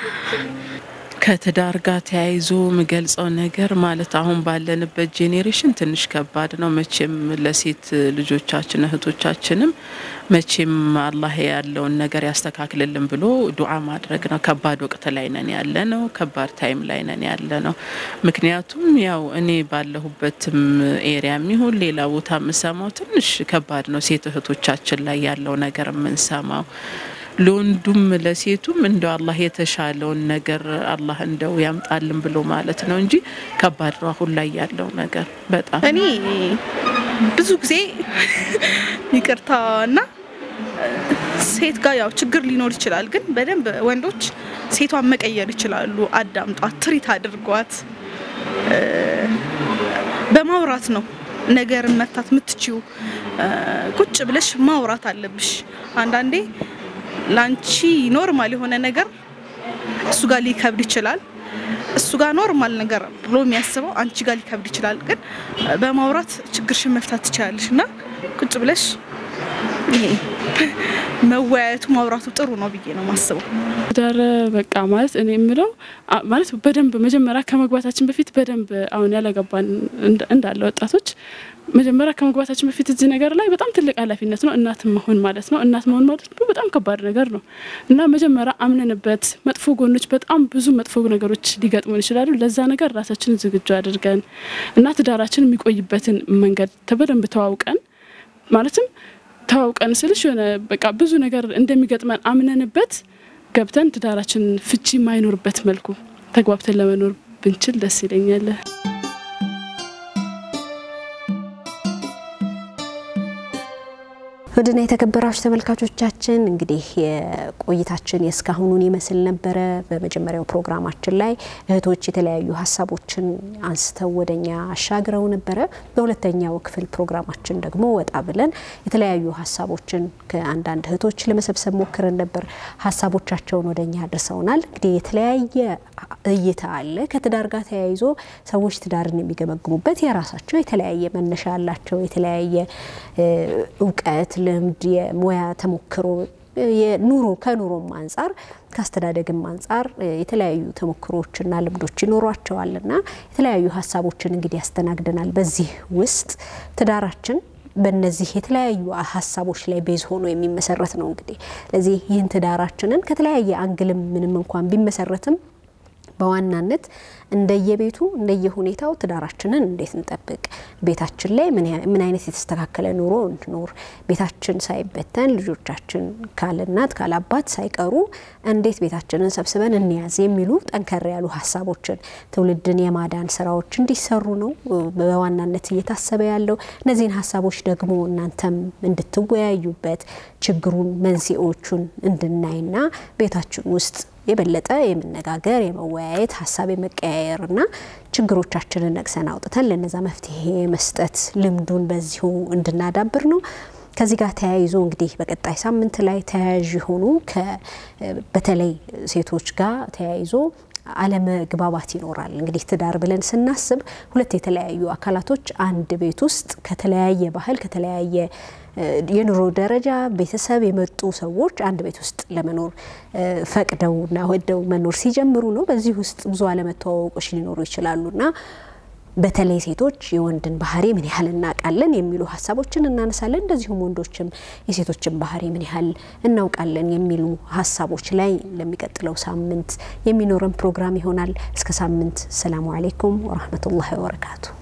ከትዳር ጋር ተያይዞ የምገልጸው ነገር ማለት አሁን ባለንበት ጄኔሬሽን ትንሽ ከባድ ነው። መቼም ለሴት ልጆቻችን እህቶቻችንም መቼም አላህ ያለውን ነገር ያስተካክልልን ብሎ ዱዓ ማድረግ ነው። ከባድ ወቅት ላይ ነን ያለ ነው። ከባድ ታይም ላይ ነን ያለ ነው። ምክንያቱም ያው እኔ ባለሁበትም ኤሪያ የሚሆን ሌላ ቦታ የምሰማው ትንሽ ከባድ ነው። ሴት እህቶቻችን ላይ ያለው ነገር የምንሰማው ለወንዱም ለሴቱም እንደው አላህ የተሻለውን ነገር አላህ እንደው ያምጣልን ብሎ ማለት ነው እንጂ ከባድ ነው አሁን ላይ ያለው ነገር በጣም እኔ ብዙ ጊዜ ይቅርታ እና ሴት ጋር ያው ችግር ሊኖር ይችላል፣ ግን በደንብ ወንዶች ሴቷን መቀየር ይችላሉ። አዳምጧት፣ ትሪት አድርጓት። በማውራት ነው ነገርን መፍታት የምትችው። ቁጭ ብለሽ ማውራት አለብሽ። አንዳንዴ ላንቺ ኖርማል የሆነ ነገር እሱ ጋር ሊከብድ ይችላል። እሱ ጋር ኖርማል ነገር ብሎ የሚያስበው አንቺ ጋር ሊከብድ ይችላል። ግን በማውራት ችግርሽን መፍታት ትችላለሽ እና ቁጭ ብለሽ ይሄ መወያየቱ ማውራቱ ጥሩ ነው ብዬ ነው ማስበው። ትዳር በቃ ማለት እኔ የምለው ማለት በደንብ መጀመሪያ ከመግባታችን በፊት በደንብ አሁን ያለገባን እንዳለ ወጣቶች መጀመሪያ ከመግባታችን በፊት እዚህ ነገር ላይ በጣም ትልቅ ኃላፊነት ነው። እናት መሆን ማለት ነው። እናት መሆን ማለት በጣም ከባድ ነገር ነው እና መጀመሪያ አምነንበት መጥፎ ጎኖች በጣም ብዙ መጥፎ ነገሮች ሊገጥሙን ይችላሉ። ለዛ ነገር ራሳችንን ዝግጁ አድርገን እና ትዳራችን የሚቆይበትን መንገድ በደንብ ተዋውቀን ማለትም ተዋውቀን ስልሽ የሆነ በቃ ብዙ ነገር እንደሚገጥመን አምነንበት ገብተን ትዳራችን ፍቺ የማይኖርበት መልኩ ተግባብተን ለመኖር ብንችል ደስ ይለኛል። ውድና የተከበራችሁ ተመልካቾቻችን እንግዲህ የቆይታችን የእስካሁኑን ይመስል ነበረ። በመጀመሪያው ፕሮግራማችን ላይ እህቶች የተለያዩ ሀሳቦችን አንስተው ወደኛ አሻግረው ነበረ። በሁለተኛው ክፍል ፕሮግራማችን ደግሞ ወጣ ብለን የተለያዩ ሀሳቦችን ከአንዳንድ እህቶች ለመሰብሰብ ሞክረን ነበር። ሀሳቦቻቸውን ወደኛ አድርሰውናል። እንግዲህ የተለያየ እይታ አለ። ከትዳር ጋር ተያይዞ ሰዎች ትዳርን የሚገመግሙበት የራሳቸው የተለያየ መነሻ አላቸው። የተለያየ እውቀት ልምድ፣ የሙያ ተሞክሮ፣ የኑሮ ከኑሮም አንጻር ከአስተዳደግም አንጻር የተለያዩ ተሞክሮዎችና ልምዶች ይኖሯቸዋልና የተለያዩ ሀሳቦችን እንግዲህ ያስተናግደናል። በዚህ ውስጥ ትዳራችን በእነዚህ የተለያዩ ሀሳቦች ላይ ቤዝ ሆኖ የሚመሰረት ነው። እንግዲህ ለዚህ ይህን ትዳራችንን ከተለያየ አንግልም ምንም እንኳን ቢመሰረትም በዋናነት እንደየቤቱ እንደየሁኔታው ትዳራችንን እንዴት እንጠብቅ፣ ቤታችን ላይ ምን አይነት የተስተካከለ ኑሮ እንድኖር፣ ቤታችን ሳይበተን ልጆቻችን ካለ እናት ካለ አባት ሳይቀሩ እንዴት ቤታችንን ሰብስበን እንያዝ የሚሉ ጠንከር ያሉ ሀሳቦችን ትውልድን የማዳን ስራዎች እንዲሰሩ ነው በዋናነት እየታሰበ ያለው። እነዚህን ሀሳቦች ደግሞ እናንተም እንድትወያዩበት ችግሩን መንስኤዎቹን እንድናይና ቤታችን ውስጥ የበለጠ የመነጋገር የመወያየት ሀሳብ የመቀያየርና ችግሮቻችንን ነቅሰን አውጥተን ለነዛ መፍትሄ መስጠት ልምዱን በዚሁ እንድናዳብር ነው። ከዚህ ጋር ተያይዞ እንግዲህ በቀጣይ ሳምንት ላይ ተያያዥ የሆኑ በተለይ ሴቶች ጋር ተያይዞ አለመግባባት ይኖራል። እንግዲህ ትዳር ብለን ስናስብ ሁለት የተለያዩ አካላቶች አንድ ቤት ውስጥ ከተለያየ ባህል ከተለያየ የኑሮ ደረጃ ቤተሰብ የመጡ ሰዎች አንድ ቤት ውስጥ ለመኖር ፈቅደውና ወደው መኖር ሲጀምሩ ነው። በዚህ ውስጥ ብዙ አለመተዋወቆች ሊኖሩ ይችላሉና በተለይ ሴቶች የወንድን ባህሪ ምን ያህል እናውቃለን የሚሉ ሀሳቦችን እናነሳለን። እንደዚሁም ወንዶችም የሴቶችን ባህሪ ምን ያህል እናውቃለን የሚሉ ሀሳቦች ላይ ለሚቀጥለው ሳምንት የሚኖረን ፕሮግራም ይሆናል። እስከ ሳምንት ሰላሙ አሌይኩም ወረህመቱላሂ ወበረካቱ።